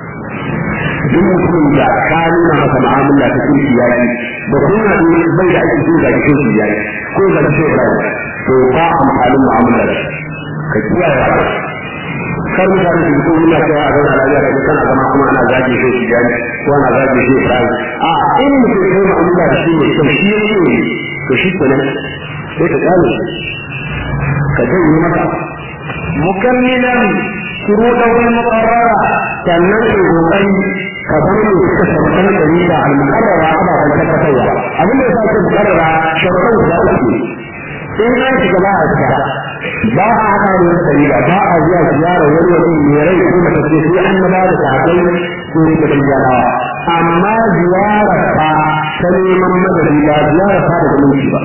duk mutum da ka nuna masa mu'amala ta kirki ya yi da kuma bai da aikin su ga kirki ya yi ko ga shi ba to ba amfanin mu'amala ka kiyaye haka kar mutane su fito muna cewa a zauna lafiya da kana zama kuma ana zage shi shi jani ko ana zage shi shi a in mutum kai mu'amala da shi ne to shi ne to shi kenan sai ka gane ka janye masa mukammilan shuruɗahu al-muqarrara sannan ka kokari ka bar mu suka sharuɗan dalila al-muqarrara ababen tabbatarwa abin da yasa ke muqarrara sharuɗan guda uku in an shiga ba a shiga ba a haɗa da wata dalila ba a zuwa ziyara wani wani mai rai ko mace ce sai an ba da sahabbai ko ne da jarawa amma ziyara fa ta neman madadi ba ziyara fa da zumunci ba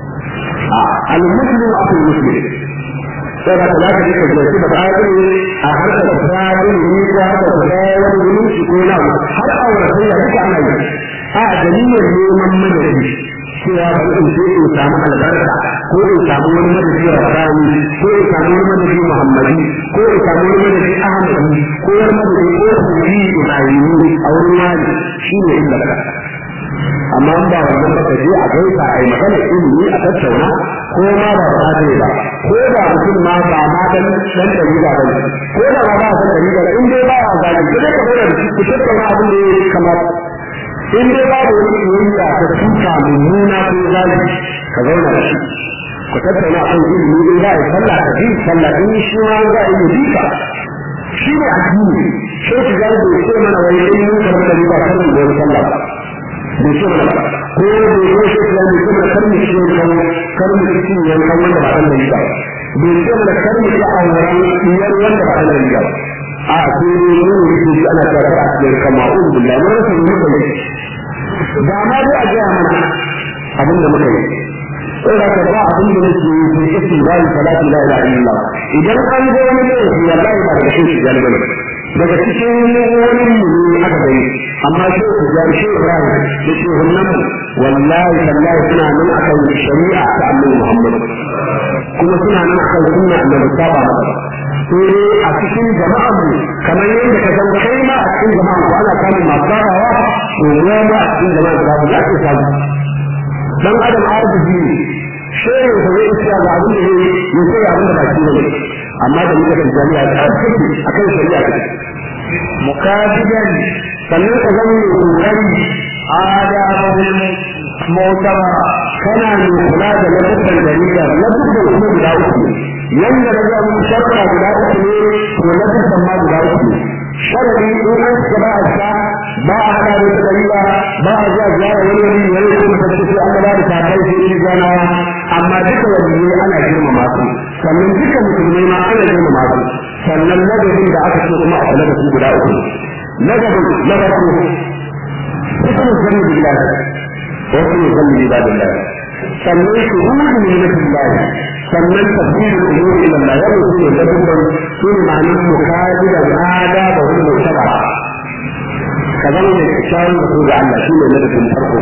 al-muslim akul muslim sai da kula da kike da shi da bayan a harkar tsarin ne ko harkar tsarin zumunci ko na har aure sai da duka ana yi a dalilin neman madadi cewa ba in sai in samu albarka ko in samu wani madadi rabbani ko in samu wani madadi muhammadi ko in samu wani madadi ahmadi ko wani madadi ko sufi ibrahimi a wurin wani shine inda ka amma in ba wannan ba ka je a gaisa a yi magana ilimi a tattauna ko ma ba ba ne ba ko da mutum ma ba ma dan dan dalila ba ne ko da ma ba san dalila in dai ba a zaki ko da ka da ku tattauna abin da ya kamata in dai ba da wani yoyiya ta tuka mummuna ko zalimi ka zauna da shi ku tattauna kan ilimi in za a yi sallah ka bi sallah in shi ma za a yi bika shi ne addini sai ku ga da ce mana wai in mun karɓa da riba kan da sallah da shi mana ko da yake shi ya ne kuma karmi shi ne kan karmi shi ne kan wanda ba dan da riba bai ce mana karmi da auren iyar wanda ba dan da riba a sai ne mun yi shi ana tare da cikin kama'un billahi mun rasa mu kai da ma dai a ga mana abin da muka yi sai da ba abin da nake yi sai kace la salatu la ilaha illallah idan an ga wani ne wallahi ba da shi ya bane daga cikin wani ne aka gani amma shi ku ga shi Ibrahim da shi wannan wallahi wallahi suna nan akan shari'a ta Annabi Muhammad kuma suna nan akan sunna Annabi saba masa sai a cikin jama'a mu kamar yadda ka san kai ma a cikin jama'a ku ana samun masu sabawa to ya ma a cikin jama'a da ba za ka samu dan adam arziki ne shehu da zai isa ga abin da zai yi sai abin da ba shi ne amma da muka kan jami'a da arziki akan shari'a mukabidan sannan ka zama mai kokari adabul mu'tabara kana mai kula da lafiyar jarida lafiyar kuma guda uku yanda na ga mun sharra guda uku ne to lafiyar ma guda uku ne sharri in an shiga ba a sha ba a hada da jarida ba a zuwa ziyara wani wani wani ko mutum da sai an ba da takai sai shi gana amma duka wani ana girmama su sannan duka musulmai ma ana girmama su sannan ladabin da aka ce kuma a kula da su guda uku ladabin na farko hukun zanni billahi wa hukun zanni ibadillah sannan shuhudu min billahi sannan tafsirul umuri ila Allah ya mutu da dubban su ne ma'anar mukadi da ada da wani mutaba ka zama mai kyakkyawar da su ga Allah shi ne ladabin farko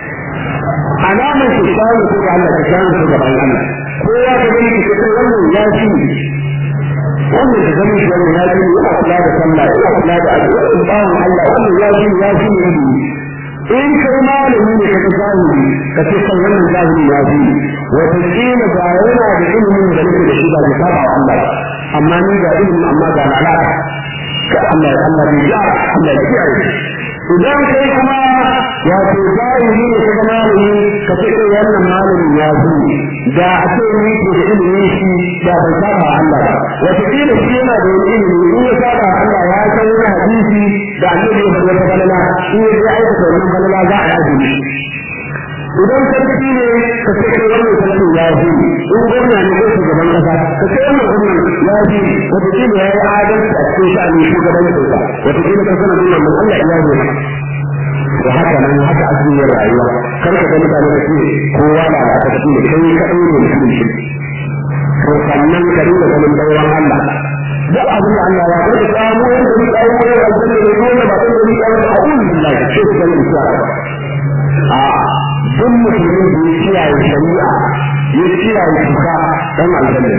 alamar kyakkyawar da su ga Allah kyakkyawar da su ga bayan Allah kowa ka gani kyakkyawar wannan ya fi wannan da zama shi wannan ya ji yana kula da sallah yana kula da addu'a in bawon Allah wannan ya ji ya ji ne in kai malami ne ka zahiri ka ce kan wannan zahiri ya ji wata kila ga yana da ilimin da nake da shi ba ya saba wa Allah amma ni ga ilimin amma ga lalata ka Allah Allah ya ja Allah ya kiyaye idan kai kuma wato zahiri ne ka malami ka ce kai wannan malami ya ji da a ce ni ke da ilimin shi da ban saba Allah ba wata kila shi yana da wani ilimi in ya saba Allah ya san wani hadisi da annabi ya faɗa ta balala in ya je aikata wannan balala za a yaji idan sarki ne ka ce kai wannan sarki ya ji in gwamna ne ko shugaban kasa ka ce wannan gwamnan ya ji wata kila ya yi adalci a cikin sha'anin shugabancin sa wata kila ka sanar da wannan Allah ya ji da haka nan haka asirin rayuwa kar ka ga mutane da su kowa na da ta ne kai kaɗai ne mutum shi to sannan ka dinga ganin dauran Allah duk abin da Allah ya bar da samu wanda ni kai ko aljanna ne ko ba ko ni kai a'udhu billahi shi ka gani shi a duk musulmin da ya kiyaye shari'a ya kiyaye shuka dan aljanna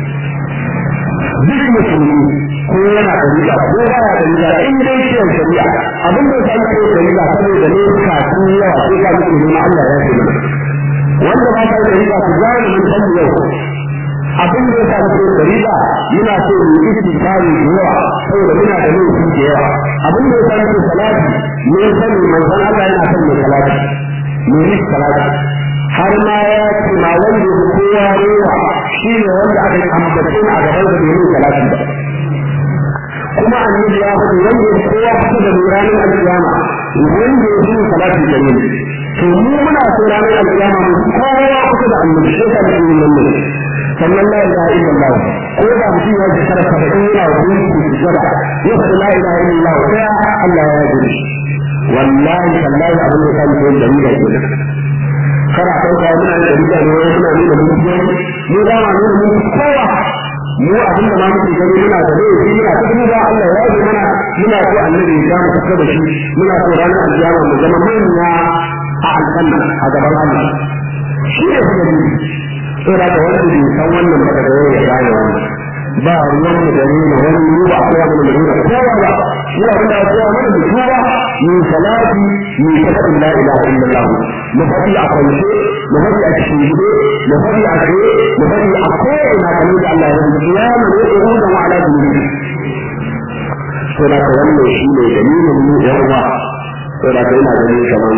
duk musulmi ko yana da riga ko baya da riga in dai kiyaye shari'a abin da sai ko da riga saboda ne ka sun yawa sai ka mutu ne Allah ya yi wanda ba ta da riga ku gane mun san yau abin da ya sa ko da riga yana so mu yi istighfari da yawa saboda muna da laifi da yawa abin da ya sa ko salati ne sani manzon Allah yana son mai salati ne yi salati har ma ya ce ma wanda ya kowa rewa shi ne wanda aka ambace a gaban da bai yi salati ba kuma annabi ya faɗi wanda ya kowa kusa da ranar alkiyama wanda ya yi salati da ne to mu muna so ranar alkiyama mu kowa kusa da annabi shi ka yi nan ne sannan la ilaha illallah ko da mutum ya ji sarrafa da in yana wani su jira ya faɗi la ilaha illallah sai Allah ya ji wallahi wallahi abin da kan yi da ni da ke kara ɗauka muna da rida ne wani suna nuna mutum mu da ma nuna mutum kowa mu abinda ma muke gani muna da laifi muna ta duba Allah ya yi mana muna so annabi ya mu kusa da shi muna so ranar alkiyama mu zama manya a aljanna a gaban Allah shi ne kuma ni to da ka wanda bai san wannan ba da yau ya gane wannan ba ruwan mu da nuna wani mu ba kowa mu da nuna kowa ba shi abin da kowa mana da tuba mu salati mu tafi la ilaha illallah mu faɗi a kwance mu faɗi a cikin gide mu faɗi a tsaye mu faɗi a ko'ina kamar da Allah ya rubuta ya mu ne ko da wa ala dubi to da ka wannan shi ne dalilin mu yan uwa to da kai na ganin kamar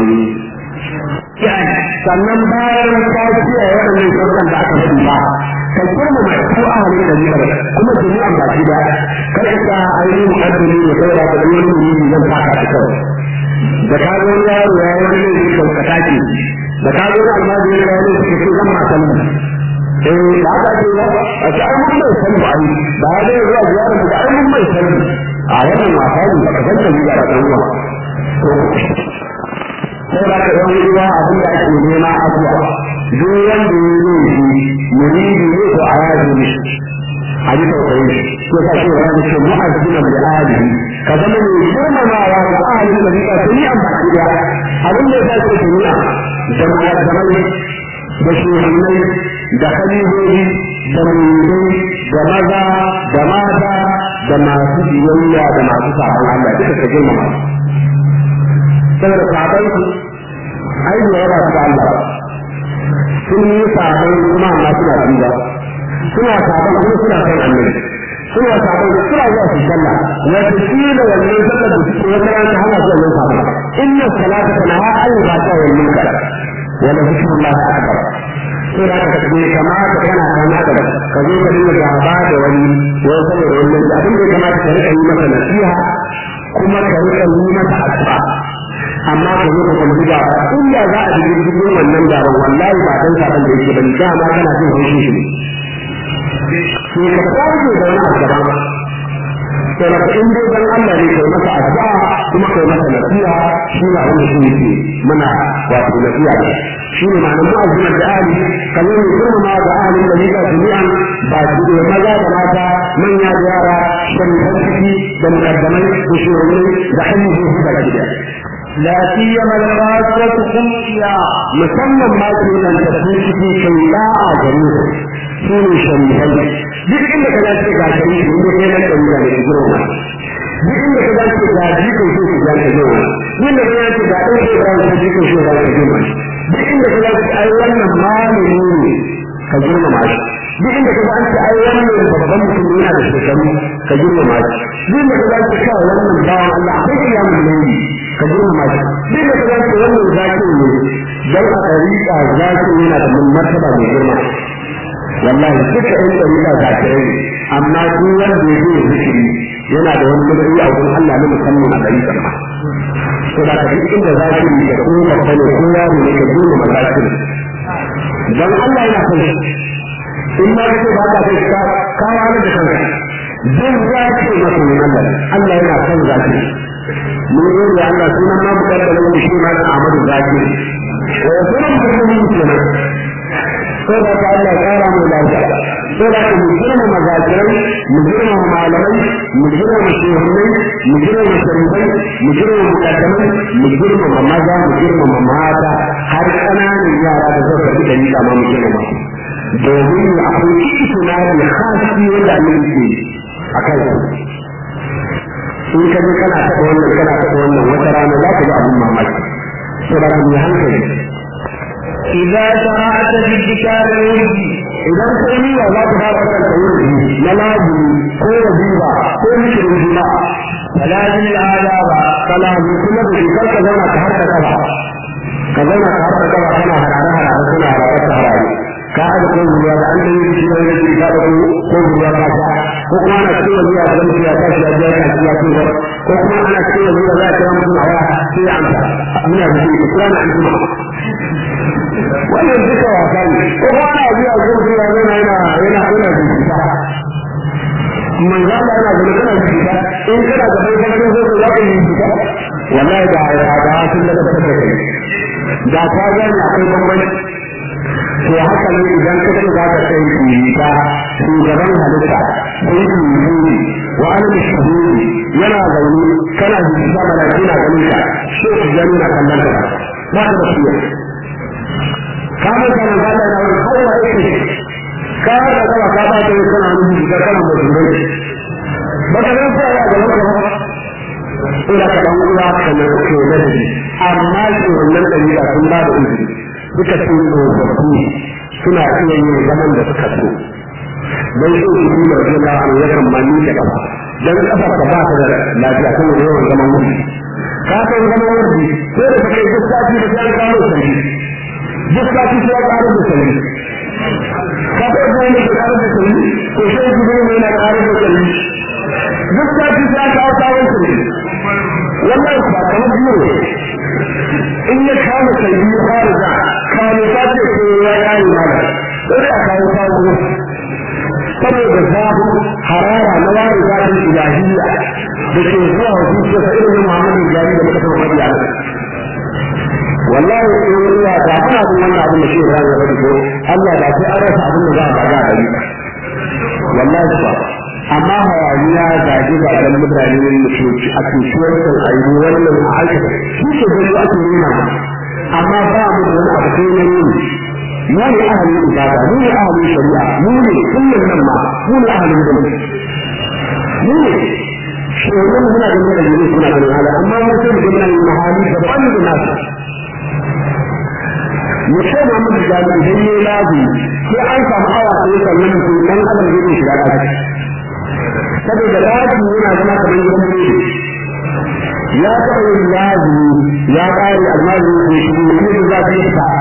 sannan bayan ka kiyaye waɗannan shirkan da aka fi ba ka kirma mai ko a halin da biyar kuma jami'an baki da kar ka ainihin mu'addini ne kai da ka yi wani muni zan faka ta kawai da ka zo yaro ya yi wani ne ka ka take da ka zo almajiri ya yi ne ka ce zan ma sani eh da aka ce ba a ce ai mun mai sani ba ai ba ya zai zuwa ziyara da ai mun mai sani a wannan wasa ne ba ka san da ziyara da ruwa sai da ka yan ruwa abin da ake nema abuwa duk wanda ya zo shi muridi ne ko a yaji ne a ji tausayi ko ka ce wani ce mu'azzina bi alihi ka zama mai girmamawa ga ahalin da rika tuni an baki da abin da ya ce tuniya da mu'azzamai da shugabanai da khalifofi da muridai da maza da mata da masu biyayya da masu sabon Allah duka ka girmama saboda sabon su ai da yawa su Allah sun yi sabon kuma amma suna tuba suna sabon kuma suna kan annabi suna sabon suna zuwa su sallah wata kila wannan sallar da suke wata rana hana su wannan sabon inna salata tanaha an yi bata wa munkar wa la zikrullah akbar sai da ka ce kamata kana kana da ka zo ka dinga gaba da wani wai saboda wannan abin da ya kamata ka rika yi masa nasiha kuma ka rika yi masa addu'a amma ka zo ka kwalli ba inda za a dubi cikin wannan gaban wallahi ba dan saban da yake bane dama kana jin haushi shi ne to ka kawo da wani abu daban to da in dai dan Allah ne kai masa addu'a kuma kai masa nasiha shi ne abin da shi yake muna wato nasiha shi ne ma'anar mu'azzimin da ali kamar ne girmama da ahalin da nika jami'an ba su da maza da mata manya da yara sharifan ciki da mukaddamai da shugabanni da hanyar su da gida لا سيما الخاصة خمسيا musamman ma ke nan da su ciki kai da'a gare su su ne sharifai duk inda ka dace ga sharifi inda kai nan ɗan da ne girma duk inda ka dace ga jikin su su ga ta girma duk inda ka dace ga ɗan su ga su jikin su ga ta girma duk inda ka dace ai wannan malami ne ka girmama shi duk inda ka dace ai wannan babban mutum yana da shekaru ka girmama shi duk inda ka dace kawai wannan bawan Allah akwai kiyamun laili ka girmama shi duk da kaza ce wannan zaki ne dan a dariƙa zaki yana da martaba mai girma wallahi duka ɗan dariƙa zakirai ne amma duk wanda ya zo zikiri yana da wani matsayi a wurin Allah na musamman a dariƙa ma to da duk inda zakiri da ko babba ne ko yaro ne ka girmama zakiri dan Allah yana son shi in ma kace ba ka kai ka ka wani da kanka duk zaki masa ne Allah Allah yana son zakiri mun yi da Allah suna ma buƙatar da wani shi ma da Ahmadu Zaki wa sunan mutum kenan sai da Allah ya kara mu lafiya sai da mu girma mazakirai mu girma malamai mu girma shehunai mu girma sharifai mu girma mukaddamai mu girma maza mu girma mata har ƙananan yara da zai karɓi da nika ma muke da masu domin akwai itinari hasi wanda annabi ke a kan in ka je kana taɓa wannan kana taɓa wannan wata rana za ka ga abin mamaki to da ka yi hankali إذا شرعت بالذكار الوجه idan kai niyya za ka fara karanta wurdi na lazimi ko wajiba ko zikirin juma'a فلازم الآداب kalamu kuma da shekar ka zauna ka harka kaba ka zauna ka harka kaba kana harare harare kana harare ta harare ka aje ko ruwa da an yi shi ne shi ka da ko ruwa ka sha ko kuma ana cikin wajiya da mutum ya tashi ya biya ka ya ce ko kuma ana cikin wajiya za ka mutum a waya sai ya amsa muna da shi ko ana an kuma wannan duka wasa ne ko kuma ana biya ko mutum ya zauna yana yana yana bincika manzo Allah yana da kana bincika in kana da bai kana so ka zaka yi bincika wallahi da ya da sun daga da kai da ka ga ni akwai bambanci to haka ne idan ka ce za ka sai bincika shugaban halitta sai bincika wa alim shuhudi yana zaune kana bincika mana kina ganin ka shi ku gani na kallon ka ba ka da shi ka mai kana ga da wani hawa yake ka da kawa ka ba ta kana nuni da kana mutunai ba ka san sai ya ga wata ba ina ka dan uwa ka ne ke da shi amma shi wannan dalila sun ba da izini duka sun tsofaffi suna iya yin zaman da suka so dan so su yi mai jina an yakan mani da kafa dan kafa ka ba ta da lafiya kan yawan zaman wuri ka san zaman wuri sai da kai duk sati da sai ka kawo sai duk sati sai ka kawo sai ka ga wani da kawo sai ko sai gudu ne na kawo sai duk sati sai ka kawo sai wannan ba kamar biyu in ya kama sai biyu fara da kawo ta ce ko ya kare mana sai a kawo kawo saboda zafi harara na wani zafin ilahiyya da ke zuwa wa zuciya sa irin Muhammadu Jari da muka taɓa faɗi a nan. Wallahi in ruwa da ana bin wannan abin da shi ya ya faɗi ko Allah da sai an rasa abin da za a faɗa a gari. Wallahi ba. Amma hayaniya zage ba dan mutane ne da ke a cutuwar kan ayi wannan a aikata shi ke gani ake nuna ba. Amma ba mu da wani abu sai na nuni. mu ne ahalin ibada mu ne ahalin shari'a mu ne kullum nan ma mu ne ahalin gani mu ne shugaban muna da muna da suna da hala amma mu sai mu gina yin mahali da ban da nasu mu ce ma mu da mu idan ne lazi sai an samu awa sai sannan mu dan adam zai yi shiga daki saboda lazi yana zama kamar gidan mu ya taɓa yin lazi ya ƙare almajin ne shi ne da za ta yi ta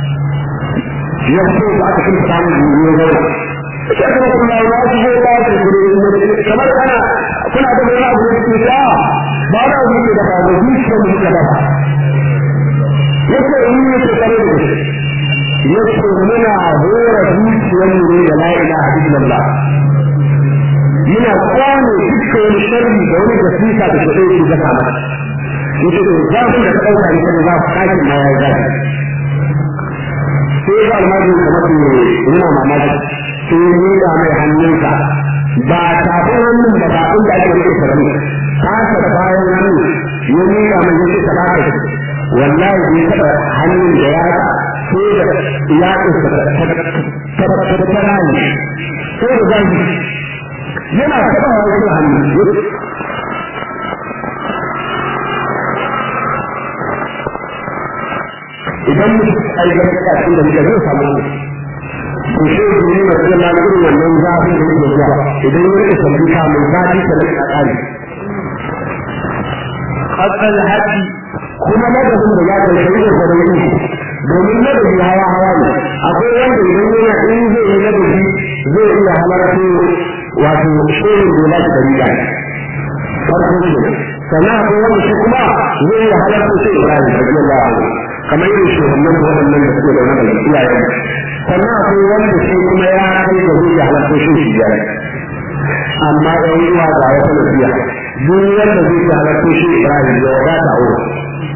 yanzu da aka kuma samun yiwuwar zai sai kuma kuma ya su zai ba su gure kamar ana kuna da wani abu da ke ta ba da wani ke da ba da zuciya da muka dafa yace in ne ke tare da shi yace muna hora zuciyar mu ne da la ilaha illallah muna kwane dukkan wani sharri da wani gasisa da ke ɗauke da kama yace to zafin da ka ɗauka ne kada za ku kakin ma ya zafi sai ga almajin kamar ne yana mamaki sai ya miƙa mai hannunsa ba tafin hannun da ba inda ake rike sarari kasa da bayan hannu ya miƙa mai yake ta baka wallahi bai taɓa hannun da ya sai da ya ƙasa ta rayu sai da zai yana taɓa wani hannu idan mutum ai ga kafin da muke zai samu to shi ne ne da Allah irin wannan zafi da yake zuwa idan ya rike sabbi ka mai zafi da rike akali haqqal haqi kuma madadin da ya kai shi da gwanin domin madadi hawa hawa ne akwai wanda idan yana in zai yi madadi zai iya halarta wato shirin da ya da riga farko ne sannan akwai wanda shi kuma zai iya halarta shi Ibrahim radiyallahu anhu kamar yin shugaban waɗannan da suke da wani da iyayen sannan akwai wanda shi kuma ya kai da zai halatta shi shi biyar amma ɗan uwa ga wata nasiya duk wanda zai halatta shi Ibrahim ya wadata a wurin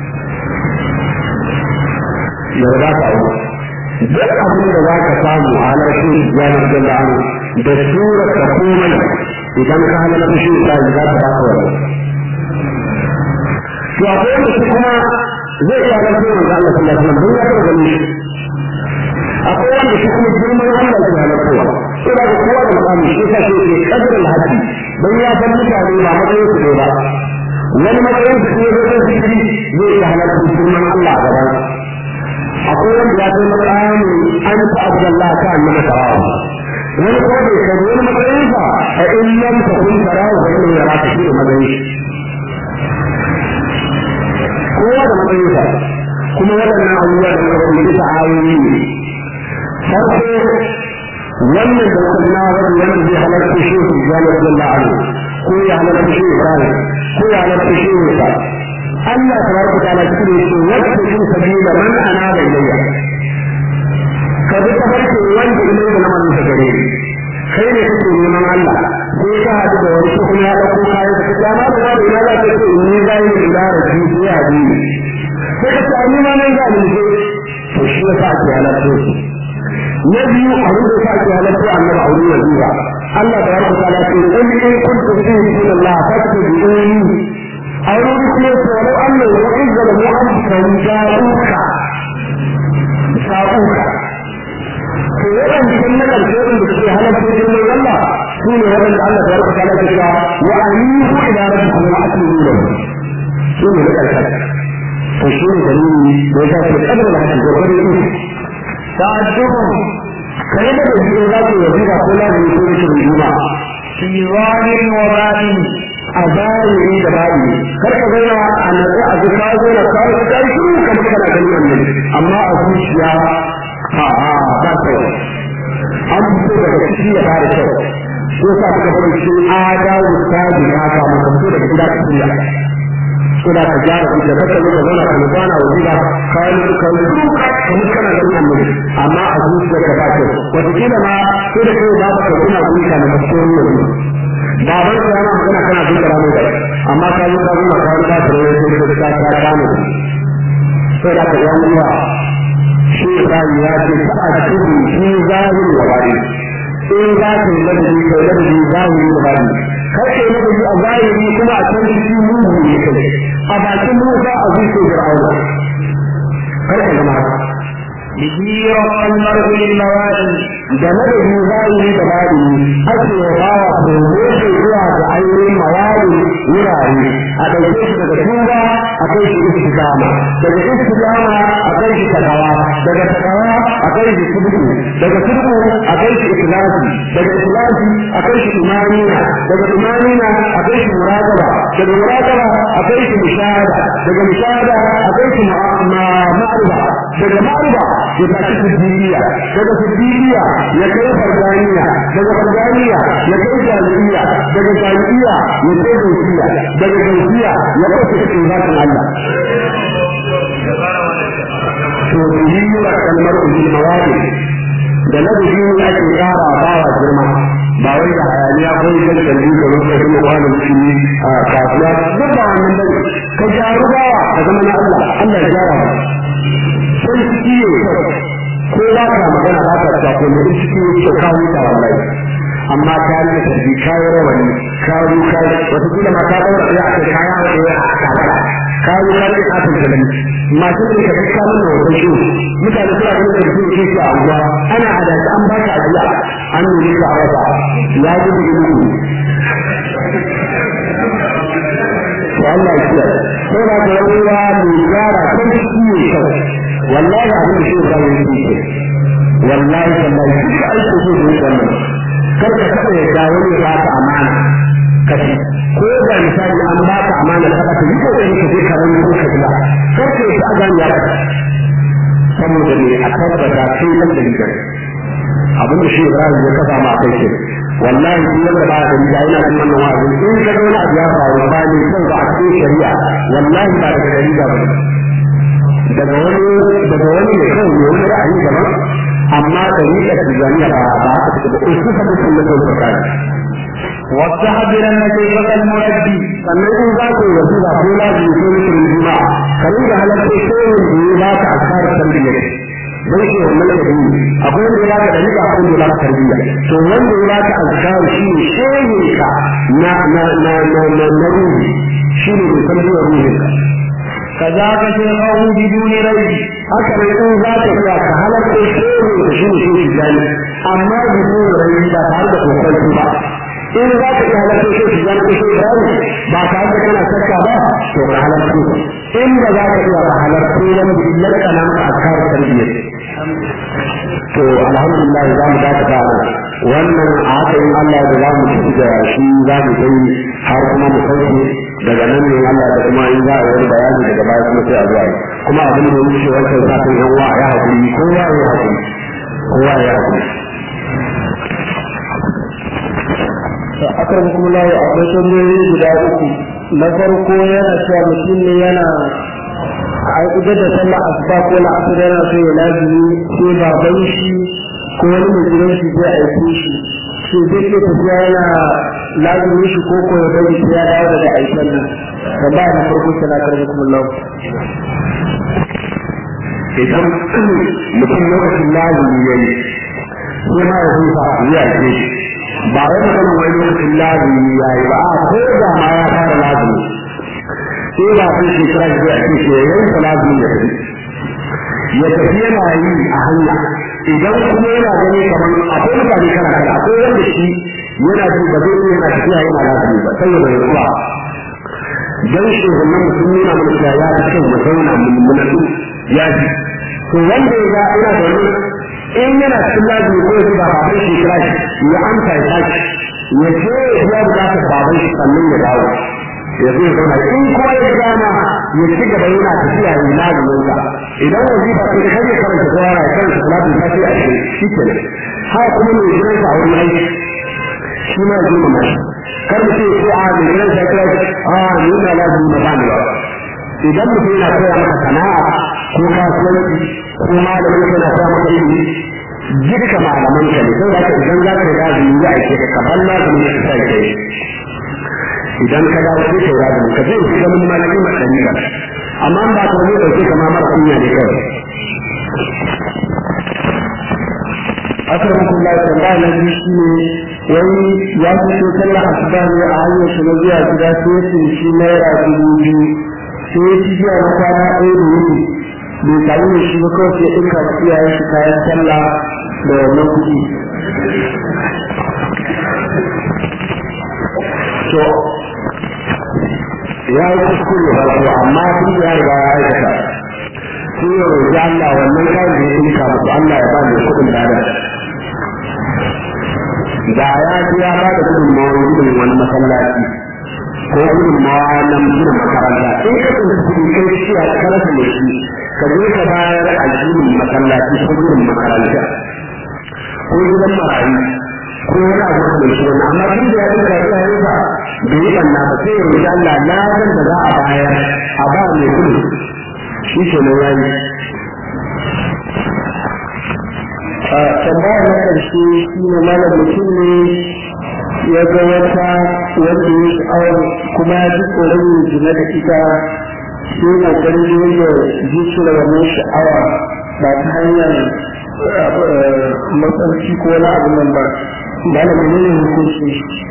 ya wadata a wurin duk abin da za ka samu a halarta shi ya nasu da an da sura ka komai idan ka halarta shi Ibrahim za ka ba ka wani to akwai wanda shi kuma zai iya halarta manzo Allah sallallahu alaihi wasallam don ya taɓa ganin shi akwai wanda shi kuma girman Allah ke halartowa sai da kowa da makami shi sa shi ke kadar alhaji don ya san mutane ba matsayin su ne ba wani matsayin su ne zai zai zikiri zai iya halarta girman Allah a gaban akwai wanda ya kai makami an ta abdallah ta annabi sarawa wani kuma bai kai wani matsayin sa a in lam takun sarawa fa inna yaraka shi da matsayin kowa da matsayin sa kuma waɗannan abubuwa da muka rubuta ta ayoyi ne farko wannan da kuma wani wanda zai halarta shi su jami'ar Allah anhu ko ya halarta shi Ibrahim ko ya halarta shi Musa Allah tabaraka ta'ala cikin yake wacce shi sabila man ana da ilayya ka bi ta farko wanda ilai da naman sa gare ni kai ne kake neman Allah sai ka haɗu da wani ko kuma ya ɗauko kayan ka ta ma da wani ina za ka ce ni zai yi ila da shi sai ya bi sai ka ce ni ma nan za ni to shi ya sa ke halarta shi na biyu abin da sa ke halatta annabi a wurin wajiba Allah da yarda ta lafi in in kuntum fi Allah fattabi'uni a wurin kuma ce walau Allah ya izza da mu'amkan ja'uka sa'uka to yawan cikin na karshe da suke halatta cikin Allah su ne waɗanda Allah da yarda ta lafi cewa wa anihu ila rabbikum wa aslimu lahu su ne na karshe to shi ne dalili da ya sa ke kadar da hakan da wani تعجبهم كلمة الجنات وزيرة كلها من سورة الجمعة في ظاهر وباطن أبائي إيه دبائي كرك غير أن أذكار غير أذكار أذكار شنو كما كان كلمة النبي أما أقول يا ها ها بس أم بسورة كشيء هذا الشيء يوسف كفر الشيء آجا وستاد هذا ما كفر كذا كذا suna ka gyara su da kaka zuka zauna ka nufana wa gida kayan su kan su kamar kana da nan ne amma a zuciya ka ba kyau wataƙila ma sai da kai ba ka ka kuna zuciya na masoyin yanzu baban ka yana magana kana zuciya ramu da amma ka yi ka zuwa kayan ka da wani sai ka ta ta kame sai da ka yi uwa shi Ibrahim ya ce ta a cikin shi zahirin wa bari in za ka yi ladabi kai ladabi zahirin wa bari kar ka yi ladabi a zahiri kuma a can cikin mugu ne kai a bakin Musa a zuciyar Fir'auna kar ka zama haka به رفع المرء للموالي da madadi zahiri da baɗini ake bawa kogo shi zuwa ga ainihin mawali wurare a ɗauke shi daga tuba a kai shi istikama daga istikama a kai shi takawa daga takawa a kai shi subku daga subku a kai shi ikhlasi daga ikhlasi a kai shi imanina daga imanina a kai shi muradaba daga muradaba a kai shi mushahada daga mushahada a kai shi ma'arifa daga ma'arifa ya tashi siddiya daga siddiya ya kai fardaniya daga fardaniya ya kai jami'iya daga jami'iya ya kai gausiya daga gausiya ya kai cikin zatin Allah to yi wa kalmar ujil mawadi da na da shi ake kara bawa girma ba wai da hayaniya ko yin da kalli da rufe kuma kwanan shi a kasuwa duk ba wannan bane ka jaru bawa ka zama na Allah Allah ya gyara sai ciwo ko ba ka magana ba ka ta ko ne ciwo ko kawo ta wallahi amma ka yi da tarbi ka yi rawani ka yi ka wata kila ma ka daura ya aka kaya da ya aka fara ka yi ka ce kafin da nan masu ne ka kaka mun wata shi mutane suna ganin da su ke a unguwa ana hadashi an ba ka ajiya an nemi ka wata ya ji da gudu to Allah ya kiyaye sai ba ka yawa mai gyara kan ciwo kawai wallahi abin da shi ya yi shi wallahi wallahi duk aiki so da wannan kar ka taɓa yadda wani ya baka amana ka ci ko da misali an baka amana ka baka yi kokari ka je ka rani ko ka biya kar ka yi a gani ya baka saboda ne a tabbata kai nan da gidan abin da shi Ibrahim ya kafa ma kai ce wallahi duk wanda ba da gida yana cikin wannan wa'azi in ka ga wani abu ya faru ba ne kan ba a cikin shari'a wallahi ba daga shari'a ba daga wani daga wani ne kawai ne wani ra'ayi daban amma da ni da tijaniya ba ba haka take ba ko su ka mutum da kai ka واستحضرن كيفك المؤدي sannan in za ku yi wasiƙa ko lafi ko mutum juma ka rinka halarta shirin da ya ba ka asarar tarbiyya don shi wannan da yi akwai wanda ya ba ka dalila akwai wanda ya ba ka tarbiyya to wanda ya ba ka azkar shi ne shehin ka na na na na na na ruhi shi ne mai tarbiyyar ruhin ka كذاك شيخه بدون ريب haka ne in za ka iya ka halarta shehu da shi ne shi jani amma bisu rai ba tare da kokonci ba in za ka iya halarta shehu jani ko shehu jani ba tare da kana shakka ba to ka halarta in ba za ka iya ka halarta wani billar kana maka askar tarbiyyar to alhamdulillah za mu dakata nan wannan a haka in Allah da za mu tafi da shi za mu kai har kuma mu sauke daga nan ne Allah da kuma in za a yi bayani daga baya kuma sai a zuwa yi kuma abin da yake wancan satin yan wa ya hakuri kowa ya hakuri kowa ya hakuri akan kuma lawo akwai tambayoyi guda uku na farko yana cewa mutum ne yana a idan da sallah asuba ko na asar yana so ya lazimi sai baban shi ko wani mai gidan shi zai aike shi shi zai iya tafiya yana lazimi shi ko ko ya bari sai ya dawo daga aikin nan tambaya na farko sana karbi kuma lawo idan mutum lokacin lazumi ya yi sai ma ya huta ya ce ba wai maganin wani lokacin lazumi ya yi ba a ko da ma ya fara lazumi sai ba sai shekara da zai ake ce yayin sa lazumi ya tafi ya tafi yana yi a hanya idan kuma yana gani kamar akwai mutane kana kana akwai wanda shi yana ji ba zai yana tafiya yana lazumi ba sai ya bai ruwa dan shugaban mutum nuna mana cewa ya fi kyau mu zauna mu munatu ya ji to wanda ya ga ina da wani in yana cikin lazimi ko ya ba baban shi kira shi ya amsa ya tashi ya je ya biya bukatar baban shi sannan ya dawo ya zo ya zauna in kuma ya gama ya ci gaba yana tafiya ya lazimin sa idan wazifa kan kai ya karanta kowa ya karanta salatin ta sai a shi shi ke haka kuma mai gidan sa a wurin aiki shi ma ya zo mamashi kar mutum ya ce a mai gidan sa kira a ni na lazimi na ba ni ba idan mutum yana koya maka sana'a ko kasuwanci ko malamin kana koya maka ilimi duka malaman ka ne saboda haka idan za ka riga da yi aike ka kaban na zama ne ka sai kai idan ka dawo sai ka riga ka zai fi ganin malami masani ka amma ba ka zai dauke ka ma mara kunya ne kawai akan kuma tambaya na biyu shi ne wani ya fito sallah asuba ne a hanyar shi na zuwa gida sai ya tsinci naira dubu biyu sai ya ci biya na kwana ɗaya da yini bai samu da shi ba kawai sai ɗinka wa iyayen shi kayan sallah da wannan kuɗi. to ya yi kuskure farko amma tun da ya riga ya aikata sai ya roƙi Allah wannan kayan da ya ɗinka musu Allah ya ba ni kuɗin lada da ya ji ya ba da gudunmawar gudun wani masallaci ko gudunmawa na gina makaranta in ka tsinci kuɗi kai shi a karasa da shi ka je ka bayar a ginin masallaci ko gudun makaranta ko gidan marayu ko wani abu da shi wani amma tun da ya yi ka ya yi ba bai yi banna ba sai ya roƙi Allah na san da za a bayar a ba mai kuɗi shi ke nan yayi tambaya na ƙarshe shi ne malam mutum ne ya ga wata wanda ya sha'awar kuma ya ji tsoron yin zina da ita sai ƙoƙarin da yadda zuciyar wannan sha'awa ba ta hanyar matsarci ko wani abu nan ba malam ne ne hukunci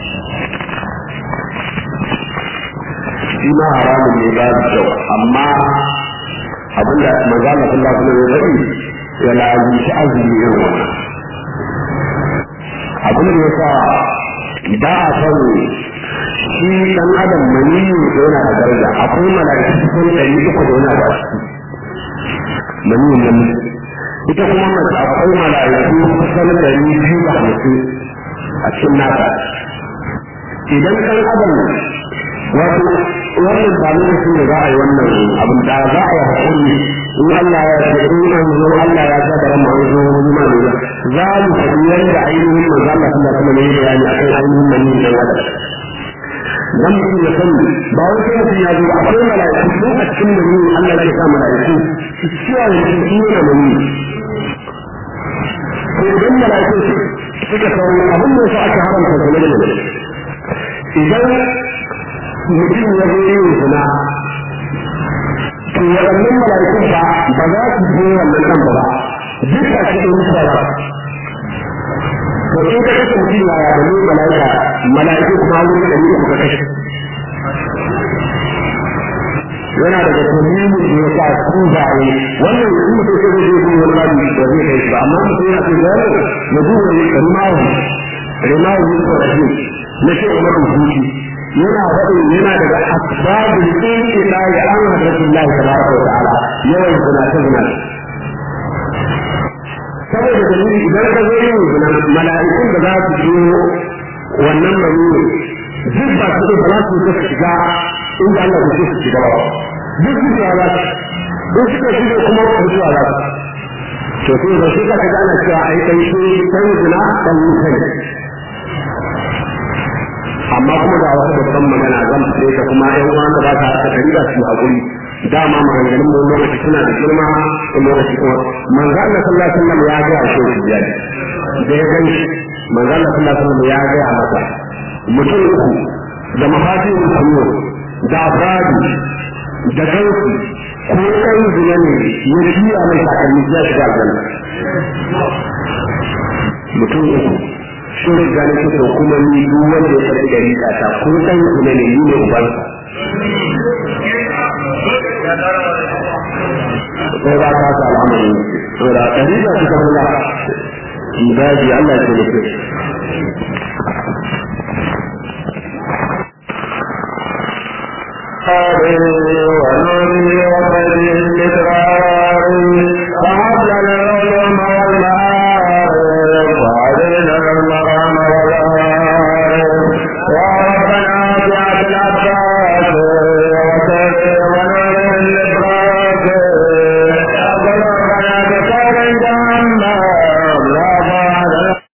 shi ma haramun ne ba da kyau amma abinda magana Allah kuma ya faɗi ya lazimci azumi irin wannan abin da ya sa ba a son shi dan adam maniyu da yana da daraja akwai mala'iku sun ɗari uku da yana ba shi maniyu nan ita kuma mace akwai mala'iku kusan ɗari biyu da hamsin a cikin nata idan ɗan adam wato wannan ba lokacin da za a yi wannan abin da za a yi hakuri in Allah ya ce in an zo Allah ya sa da ran mu zo wani ma ne za mu faɗi yadda ainihin manzo Allah sallallahu alaihi wasallam ya bayani akan ainihin mani da wada dan mutum ya sani ba wai sai mutum ya zo akwai mala'iku ko a cikin mani Allah ya sa mala'iku su ciya da shi yana mani to idan mala'iku suka kawo abin da aka haramta da ne idan mutum ya zo yin zina to waɗannan mala'ikun ba ba za su je wannan kan ba duk a cikin mutuwa to in ka kashe mutum ya ya bane mala'ika mala'iku kuma an wuce ɗari uku ka kashe yana daga dalilin da ya sa su zaye wannan in mutum sai zai yi wani babu da zai kai shi ba amma mutum yana so ya ya duba ne rimawu rimawu ne ko rashi na shi umar rubuci yana faɗin yana daga asbabul inqita ya an hadathullah tabaraka wa ta'ala yawan zinace zinace saboda dalili idan ka zo yin zina mala'ikun da za su biyo wannan manuni duk ba su ba za su ka shiga inda Allah ya su shiga ba duk su ya za su duk suka shiga kuma mutuwa za su to sai da shi ka ga ana cewa ai kai shi dan zina dan mutane amma kuma ga wata babban magana zan fade ta kuma ɗan uwan da ba ta haka kariba su hakuri dama maganganun mu lokaci suna da girma ko lokaci kuma manzo Allah sallallahu alaihi wasallam ya ga shi biyar da ya gani manzo Allah sallallahu alaihi wasallam ya ga masa mutum uku da mafatin kullu da afradi da gausi ko kan zina ne ya shiya mai takalmi ya shiga aljanna mutum uku sun riga ne suka kuma ni duk wanda ya karɓi gari ta ko kan zina ne ni ne ubansa sai ba ta ta al'amari saboda ɗari da suka kula daji Allah ya ce ونري وقد الإدراك